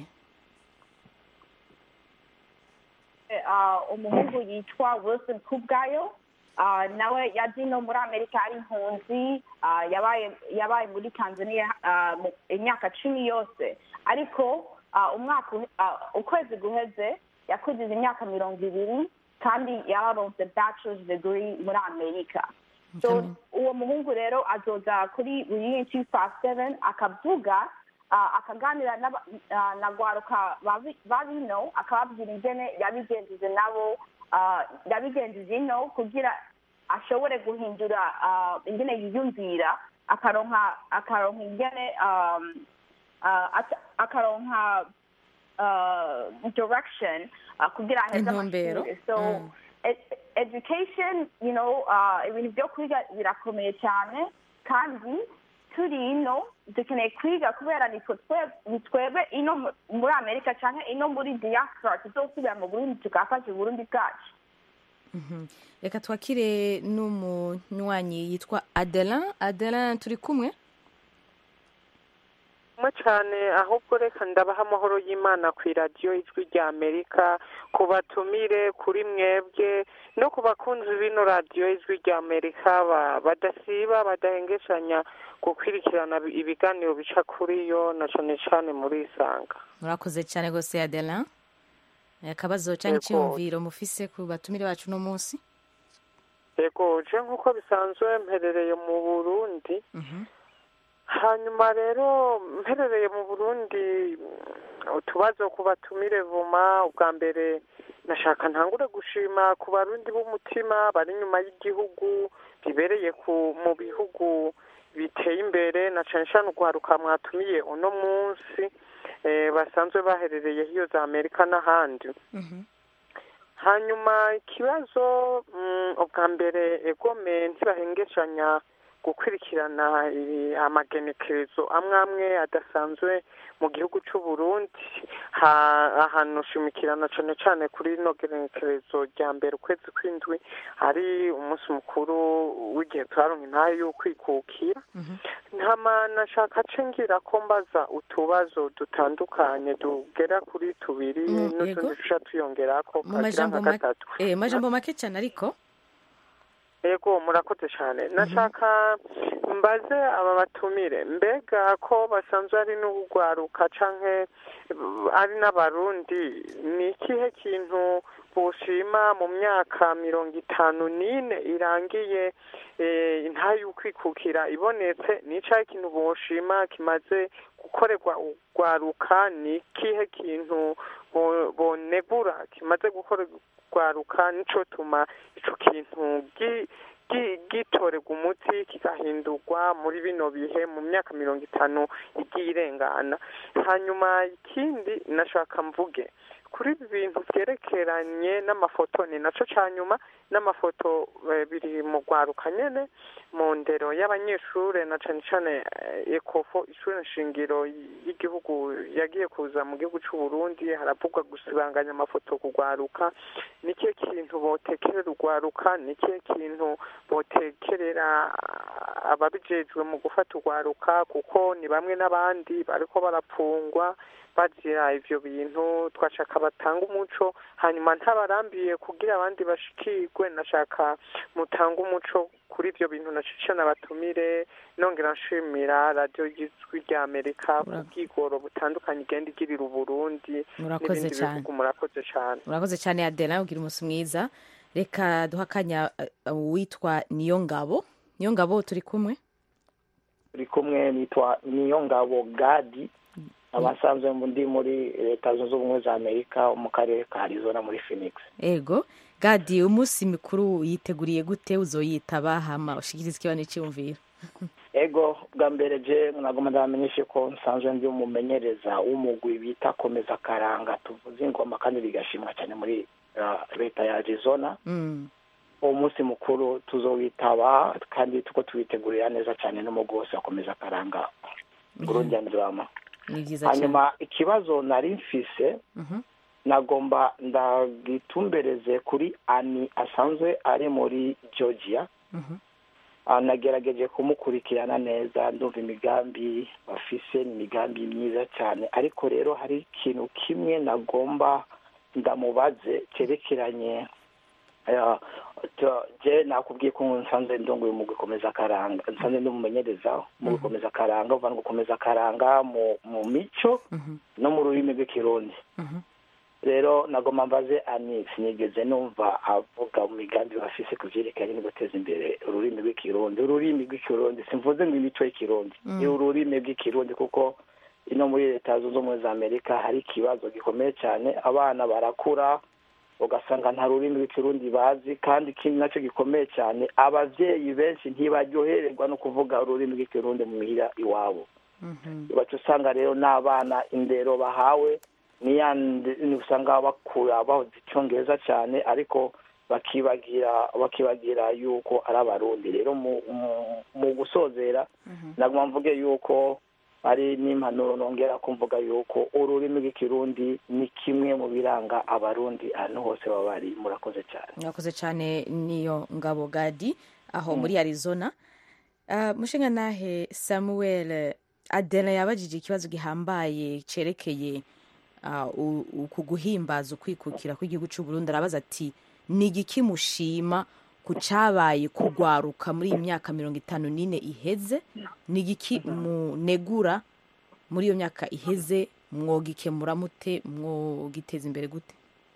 Ah, umuhungu yitwa wilson kubwayo Ah, nawe yaje no muri amerika ari impunzi Ah, yabaye yabaye muri tanzania ah, mu- imyaka cumi yose ariko ah, umwaka uhe- ah, ukwezi guheze yakugize imyaka mirongo ibiri kandi yararonse bachelor's degree muri amerika so uwo muhungu rero azoza kuri reunion two five seven akavuga ah, akaganira n'aba- ah, na rwaruka babi- babino akababwira ingene yabigenjeje nabo ah, yabigenjeje ino kugira ashobore guhindura ah, ingene yiyumvira akaronka akaronka ingene um, ah, ata- akaronka ah, direction ah, kugira aheze Intumbero. amashuri so Mm. ed- education you know uh, ibintu byo kwiga birakomeye cyane kandi turi ino dukeneye kwiga kubera nitwe twe- ni twebwe ino mu- muri amerika cyangwa ino muri diaspora tuzosubira mu burundi tugafasha uburundi bwacu Mhm. reka twakire n'umunywanyi yitwa adelin adelin turi kumwe mwe cyane ahubwo reka ndabaha amahoro y'imana ku iradiyo ijwi rya amerika ku batumire kuri mwebwe no ku bakunzi b'ino radiyo ijwi rya amerika ba- badasiba badahengeshanya gukurikirana ibiganiro bica kuri yo na cyane cyane muri isanga murakoze cyane rwose adelin akabazo cyangwa Yego. icyiyumviro mufise ku batumire bacu uno munsi yego je nk'uko bisanzwe mperereye mu burundi hanyuma rero mperereye mu burundi mm, utubazo ku batumire vuma ubwa mbere nashaka ntangure gushima ku barundi b'umutima bari inyuma y'igihugu bibereye ku mu bihugu biteye imbere na cane cane urwaruka mwatumiye uno munsi eh, basanzwe baherereye hiyo za amerika n'ahandi hanyuma ikibazo mm, ubwa mbere egome ntibahengeshanya gukurikirana ibi- amagenekerezo amwe amwe adasanzwe mu gihugu c'u Burundi ha- ahantu shimikirana cane cane kuri ino genekerezo rya mbere ukwezi kw'indwi ari umunsi mukuru w'igihe turaronka intahe y'ukwikukira ntama nashaka ce ngira ko mbaza utubazo dutandukanye tugera kuri tubiri Mm, n'utundi yego. duca tuyongerako mu kagira majambo nka make gatatu eh, majambo make cyane ariko yego murakoze cyane nashaka mbaze aba batumire mbega ko basanzwe ari n'urwaruka canke eh, ari n'abarundi ni ikihe kintu boshima mu myaka mirongo itanu n'ine irangiye eh, intahe y'ukwikukira ibonetse ni icahe kintu boshima kimaze gukorerwa urwaruka ni ikihe kintu bo- bonegura kimaze gukorerwa urwaruka nico tuma ico kintu gi- gi- gitorerwa umuti kigahindurwa muri bino bihe mu myaka mirongo itanu igiye irengana hanyuma ikindi nashaka mvuge kuri ibi bintu vyerekeranye n'amafoto ni naco ca nyuma n'amafoto eh, biri mu rwaruka nyene mu ndero y'abanyeshure na cane cane eh, ekofo ishure nshingiro y'igihugu yagiye kuza mu gihugu c'u Burundi haravugwa gusibanganya amafoto ku rwaruka ni ikihe kintu botekerera urwaruka ni ikihe kintu botekerera ah, ababijejwe mu gufata urwaruka kuko ni bamwe n'abandi bariko barapfungwa bazira ivyo bintu twashaka batanga umuco hanyuma ntabarambiye kugira abandi bashikirwe nashaka mutanga umuco kuri ivyo bintu nacicana batumire nongera nshimira radiyo y'ijwi rya amerika ku bwigoro butandukanye igenda igirira uburundi Murakoze n'ibindi cane. bihugu murakoze cane murakoze cyane adelin ugira umunsi mwiza reka duha akanya eh, uwitwa niyo ngabo niyo ngabo turi kumwe turi kumwe nitwa niyongabo gadi abasanzwe ndi muri leta zunze ubumwe za amerika mu karere ka arizona muri phoenix ego gadi umunsi mikuru yiteguriye gute uzoyitaba hama ushikiriza ikiba n'icyumviro ego bwa mbere je nagomba ndabamenyeshe ko nsanzwe ndi umumenyereza w'umugwi bita komeza karanga tuvuze ingoma kandi bigashimwa cyane muri uh, leta ya arizona Mm. uwo munsi mukuru tuzowitaba kandi tuko tuwitegurira neza cyane n'umugwi wose wakomeza karanga burundi and drama ni byiza cyane hanyuma ikibazo nari mfise Mhm. nagomba ndagitumbereze kuri ani asanzwe ari muri georgia Mhm. Ah, nagerageje kumukurikirana neza ndumva imigambi bafise ni imigambi myiza cyane ariko rero hari ikintu kimwe nagomba ndamubaze cyerekeranye eh, to- je nakubwiye ko nsanzwe ndongoye mu gukomeza akaranga nsanzwe ndumumenyereza mu gukomeza akaranga uva no gukomeza akaranga mu mu mico no mu rurimi rw'ikirundi rero nagomba mbaze ani sinigeze numva avuga mu migambi bafise ku vyerekeranye no guteza imbere ururimi rw'ikirundi ururimi rw'ikirundi simvuze ngo imico y'ikirundi Mm. ni ururimi rw'ikirundi kuko ino muri leta zunze ubumwe za amerika hari ikibazo gikomeye cyane abana barakura ugasanga nta rurimi rw'ikirundi bazi kandi ikindi nacyo gikomeye cyane abavyeyi benshi ntibaryohererwa no kuvuga ururimi rw'ikirundi mu mihira iwabo baca usanga rero n'abana indero bahawe niyandi usanga bakura bahoze icyongereza cyane ariko bakibagira bakibagira yuko ari abarundi rero mu mu- mu gusozera naguma mvuge yuko ari n'impanuro nongera kumvuga yuko ururimi rw'ikirundi ni kimwe mu biranga abarundi ahantu hose baba bari murakoze cyane mwakoze cyane niyo ngabo gadi aho Mm. muri arizona uh, mushinga nahe samuel adela yabajije ikibazo gihambaye cerekeye uh, u- uku guhimbaza ukwikukira kw'igihugu c'u Burundi arabaza ati ni igiki mushima ku cabaye kugwaruka muri iyi myaka mirongo itanu n'ine iheze ni igiki munegura muri iyo myaka iheze mwogikemura mute mwogiteza imbere gute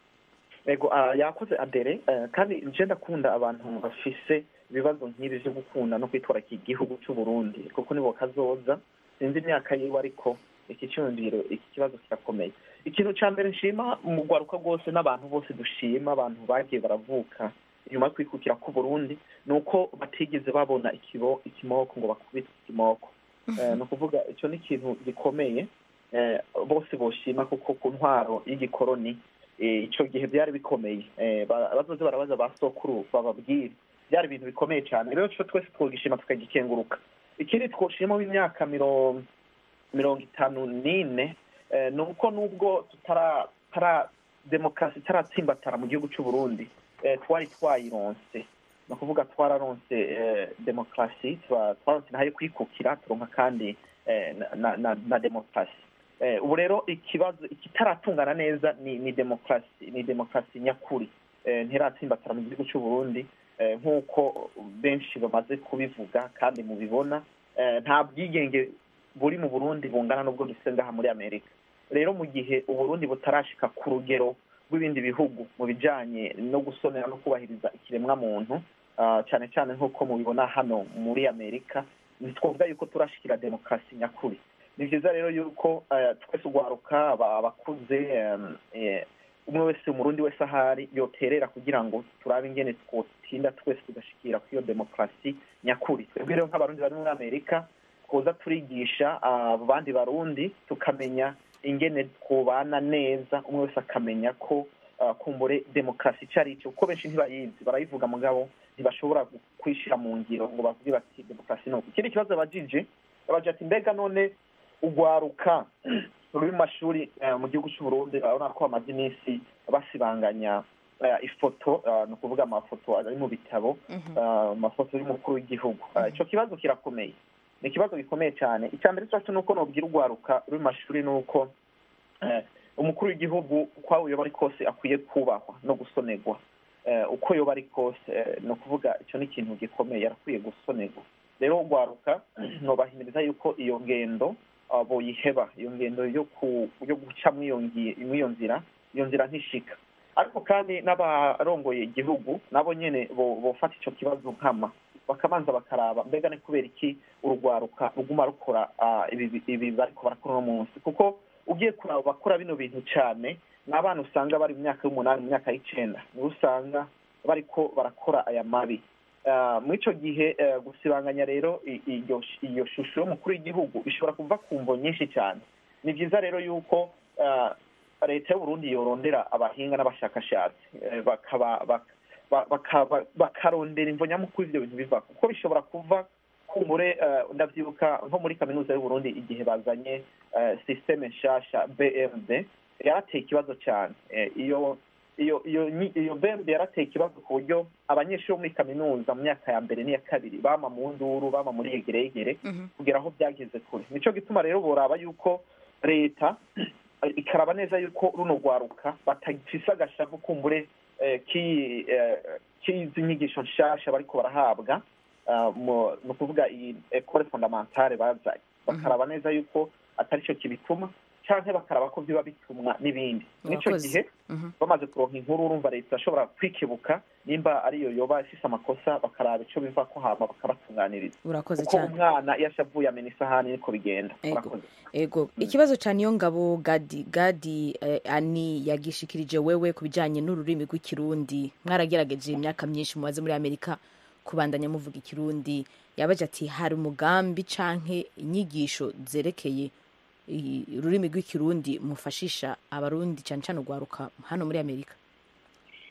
ego ah, yakoze adere eh, kandi nje ndakunda abantu bafise ibibazo nk'ibi vyo gukunda no kwitwara iki gihugu c'u Burundi kuko nibo kazoza sinzi imyaka yiwe ariko iki cyumviro iki kibazo kirakomeye ikintu ca mbere nshima mu rwaruka rwose n'abantu bose dushima abantu bagiye baravuka inyuma yo kwikukira k'u Burundi ni uko batigeze babona ikibo ikimoko ngo bakubite ikimoko Eh, ni ukuvuga icyo ni ikintu gikomeye eh, bose boshima kuko ku ntwaro y'igikoroni eh, ico gihe byari bikomeye Eh, ba- bazoze barabaza ba sokuru bababwire byari ibintu bikomeye cyane rero cyo twese twogishima tukagikenguruka ikindi twoshima w'imyaka mirongo mirongo itanu n'ine eh, ni uko nubwo tutara tara demokarasi itaratsimbatara mu gihugu cy'u Burundi eh, twari twayironse ni ukuvuga twararonse eh, demokarasi twa- twaronse nayo kwikukira turonka kandi eh, na, na, na, na demokarasi eh, ubu rero ikibazo ikitaratungana neza ni ni demokarasi ni demokarasi nyakuri eh, ntiratsimbatara mu gihugu cy'u Burundi eh, nk'uko benshi bamaze kubivuga kandi mubibona eh, nta bwigenge buri mu Burundi bungana n'ubwo dufite ngaha muri Amerika rero mu gihe uburundi butarashika ku rugero rw'ibindi bihugu mu bijanye no gusonera no kubahiriza ikiremwa muntu ah, cyane cyane nk'uko mubibona hano muri amerika ntitwavuga yuko turashikira demokarasi nyakuri ni byiza rero yuko eh, twese ugwaruka aba- abakuze em, eh, umwe wese umurundi wese ahari yoterera kugira ngo turabe ingene twotinda twese tugashikira kuri iyo demokarasi nyakuri twebwe rero nk'abarundi bari muri amerika twoza turigisha ah, abandi barundi tukamenya ingene twobana neza umwe wese akamenya ko ah, kumbure demokarasi icyo ari cyo kuko benshi ntibayizi barayivuga mugabo ntibashobora gu- kuyishyira mu ngiro ngo bavuge bati demokarasi ni uku ikindi kibazo abajije abajije ati mbega none ugwaruka ruri mu mashuri eh, mu gihugu cy'u Burundi urabona ko bamaze iminsi basibanganya eh, ifoto ah, ni ukuvuga amafoto ari mu bitabo ah, amafoto y'umukuru w'igihugu Ah, ico kibazo kirakomeye ni ikibazo gikomeye cyane icya mbere cyacu ni uko nobwira urwaruka ruri mu mashuri ni uko eh, umukuru w'igihugu uko yoba ari kose akwiye kubahwa no gusonerwa Eh, uko yoba ari kose eh, ni ukuvuga icyo ni ikintu gikomeye arakwiye gusonerwa rero urwaruka nobahimiriza yuko iyo ngendo ah, boyiheba iyo ngendo yo ku yo guca mw'iyo ngi- mw'iyo nzira iyo nzira ntishika ariko kandi n'abarongoye igihugu nabo nyene bo- bofata ico kibazo nkama bakabanza bakaraba mbega ni kubera iki urugwaruka ruguma rukora ah, ibi ibi bariko barakora uno munsi kuko ugiye kuraba bakora bino bintu cyane ni abana usanga bari mu myaka y'umunani mu myaka y'icenda nibo usanga bariko barakora aya mabi Ah, muri ico gihe eh, gusibanganya rero i- iyo iyo shusho y'umukuru w'igihugu ishobora kuva ku mvo nyinshi cyane ni byiza rero yuko ah, leta y'uburundi yorondera abahinga n'abashakashatsi eh, bakaba bak- ba- bakaba- bakarondera imvo nyamukuru ivyo bintu biva kuko bishobora kuva kumbure eh, ndavyibuka nko muri kaminuza y'uburundi igihe bazanye eh, systeme nshasha bmd yarateye ikibazo cyane Eh, iyo iyo iyo nyi- iyo bmd yarateye ikibazo ku buryo abanyeshuri bo muri kaminuza mu myaka ya mbere n'iya kabiri bama mu nduru bama muri yegeregere kugera aho byageze kure nico gituma rero boraba yuko leta eh, ikaraba neza yuko runo rwaruka batagifise agashavu kumbure eh, ki- eh, k'izi nyigisho nshasha bariko barahabwa ah, mu- ni ukuvuga iyi ekole fondamentale bazanye bakaraba neza yuko atari cyo kibituma canke bakaraba ko biba bitumwa n'ibindi nico Murakoze. gihe bamaze kuronka inkuru urumva leta ashobora kwikebuka nimba ariyo yoba ifise amakosa bakaraba ico biva ko hama bakabatunganiriza urakoze kuko cyane umwana iyo ashavuye amena isahani niko bigenda Ego. Murakoze. ego ikibazo cya niyo ngabo gadi gadi eh, ani yagishikirije wewe ku bijyanye n'ururimi rw'ikirundi mwaragerageje imyaka myinshi mumaze muri amerika kubandanya muvuga ikirundi yabaje ati hari umugambi canke inyigisho zerekeye i- ururimi rw'ikirundi mufashisha abarundi cyane cyane urwaruka hano muri amerika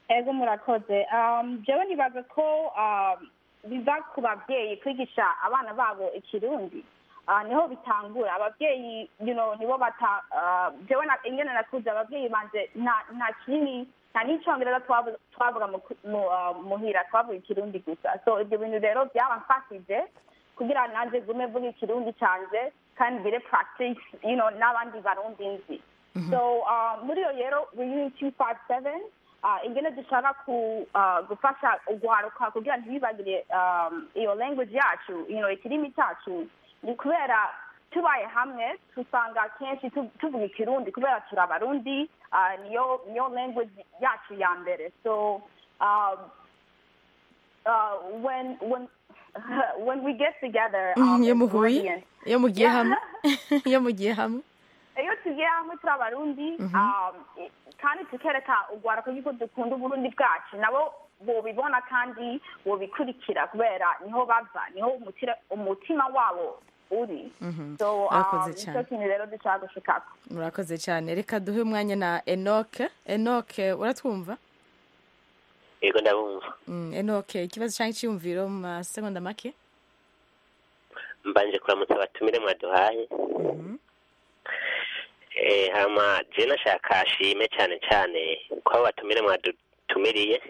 ego murakoze Um, jewe nibaza ko um, biva ku babyeyi kwigisha abana babo ikirundi Ah, niho bitangura ababyeyi you know nibo bata ah, jewe na- ingene nakuze ababyeyi banje nta nta kinini nta n'icongereza twavu- twavuga mu ku- mu, ah, muhira twavuga ikirundi gusa so ibyo bintu rero byaramfashije kugira nanjye gume mvuga ikirundi canje kandi ngire practice you know n'abandi barundi nzi so uh, muri iyo rero reunion two five seven uh, ingene dushaka ku uh, gufasha ugwaruka kugira ntibibagire um, iyo language yacu you know ikirimi cyacu ni kubera tubaye hamwe tusanga kenshi tu- tuvuga ikirundi kubera turi abarundi uh, niyo niyo language yacu ya mbere so um, uh, when when when we get together um, iyo as muhuye Burundians, iyo mugiye Yeah. hamwe iyo mugiye hamwe iyo tugiye hamwe turi abarundi Mhm. um, i- kandi tukereka urwaruka yuko dukunda uburundi bwacu nabo bobibona kandi bobikurikira kubera niho bava niho umutira- umutima wabo uri Mhm. so um, Murakoze nicyo cyane. kintu rero dushaka gushikako murakoze cyane reka duhe umwanya na enoke enoke uratwumva yego ndabumva Mm, enoke ikibazo cyangwa icyiyumviro mu masegonda make mbanje kuramutsa abatumire mwaduhaye Eh, hama je nashaka ashime cyane cyane ko abo batumire mwadutumiriye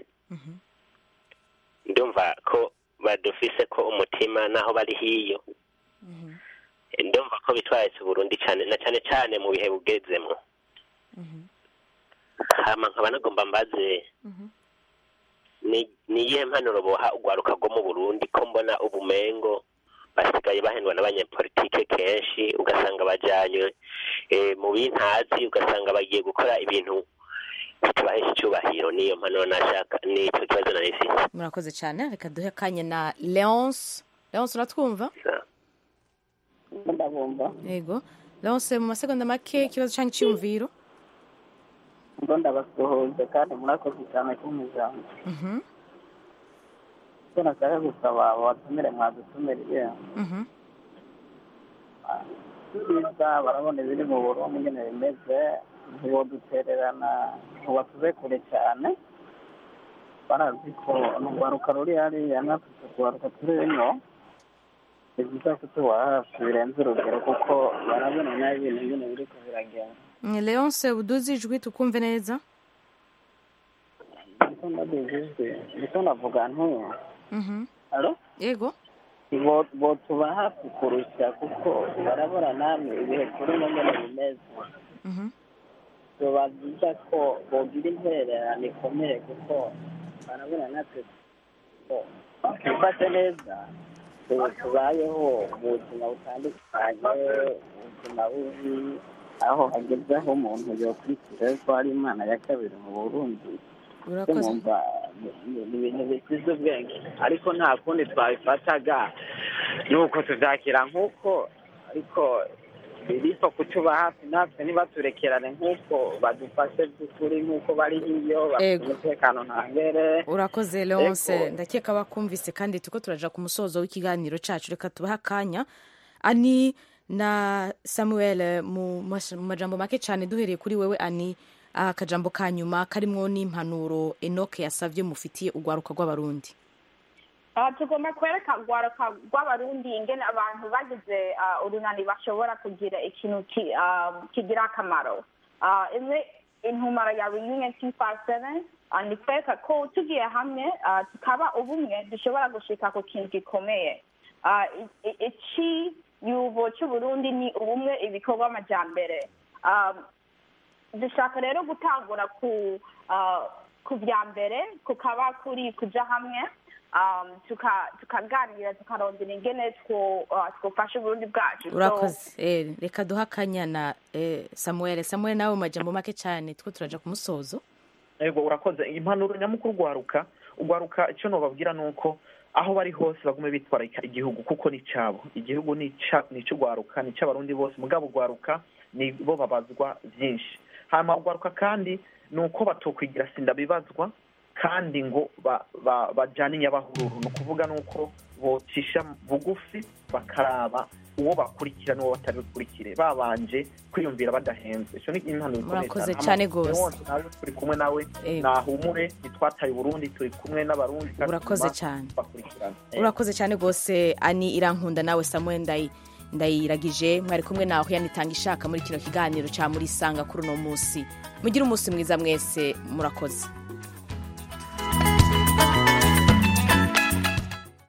ndumva ko badufise ko umutima naho bari hiyo Eh, ndumva ko bitwaritse Burundi cyane na cyane cyane mu bihe bugezemo hama nkaba nagomba mbaze ni ni iyihe mpanuro boha urwaruka rwo mu burundi ko mbona ubumengo basigaye bahendwa n'abanyepolitike kenshi ugasanga bajyanywe eh, mu bintazi ugasanga bagiye gukora ibintu bitubahesha icyubahiro niyo mpanuro nashaka nicyo kibazo nari mfite murakoze cyane reka duhe akanya na leonce leonce uratwumva ndabumva yego leonce mu masegonda make ikibazo cyangwa icyiyumviro ngo ndabasuhuze kandi murakoze cyane kumujambo Mhm, icyo nashaka gusaba abatumire mwadutumiriye mhm. byiza barabona ibiri mu burundi ingene bimeze ntibodutererana ngo batuze kure cyane barazi ko urwaruka ruri hariya natwe urwaruka turi ino ni byiza ko tuba hafi birenze urugero kuko barabona nabi ibintu ingene biriko biragenda Mm, leonce uduze ijwi tukumve neza ndiko ndabijijwe ndiko ndavuga nti Mhm. alo yego bo botuba hafi kurusha kuko barabona namwe ibihe turimo nyine bimeze Mhm. biba byiza ko bogira intererano ikomeye kuko barabona natwe ko twifashe neza tu- tubayeho mu buzima butandukanye ubuzima bubi aho hageze aho umuntu yokurikira ko hari imana ya kabiri mu burundi urakoze numva ni- ni ni ibintu bisize ubwenge ariko nta kundi twabifataga nuko tubyakira nk'uko ariko biripfa kutuba hafi natwe ntibaturekerane nk'uko badufashe by'ukuri nk'uko bari hiyo bafite Ego. umutekano ntangere urakoze leonce Ego. ndakeka bakumvise kandi tuko turaja ku musozo w'ikiganiro cacu reka tubahe akanya ani na samuel mu mas- mu majambo make cyane duhereye kuri wewe ani akajambo ka nyuma karimwo n'impanuro enoke yasavye mufitiye urwaruka rw'abarundi Ah, tugomba kwereka urwaruka rw'abarundi ingene abantu bagize ah, urunani bashobora kugira ikintu ki- ah, kigira akamaro Ah, imwe intumaro ya reunion two five seven ni kwereka ko tugiye hamwe ah, tukaba ubumwe dushobora gushika ku kintu gikomeye Ah, i- i- iciyuvo c'uburundi ni ubumwe ibikorwa amajambere Ah, dushaka rero gutangura ku ah, ku bya mbere kukaba kuri kuja hamwe um, tuka- tukaganira tukarondera ingene two- ah, twofasha uburundi bwacu So, urakoze eh, reka duhe akanya na eh, samuel samuel nawe mu majambo make cyane two turaja ku musozo yego urakoze impanuro nyamukuru urwaruka urwaruka icyo nubabwira ni uko aho bari hose bagume bitwararika igihugu kuko ni icyabo igihugu ni ica- ni icy'urwaruka ni icy'abarundi bose mugabo urwaruka ni bo babazwa byinshi hanyuma urwaruka kandi ni uko batokwigira sinda bibazwa kandi ngo ba- ba- bajyane inyabahururu ni ukuvuga nuko bocisha bugufi bakaraba uwo bakurikira n'uwo batari bukurikire babanje kwiyumvira badahenze icyo ni impanuro ikomeye Murakoze cyane. cyane Hama, gose. Leonce, nawe turi kumwe nawe nahumure ntitwataye uburundi turi kumwe n'abarundi kandi Urakoze tuguma cyane. bakurikirana Eh. urakoze cyane rwose ani irankunda nawe samuel ndayi ndayiragije mwari kumwe nawe yanitanga ishaka muri kino kiganiro cya muri sanga kuri uno munsi mugire umunsi mwiza mwese murakoze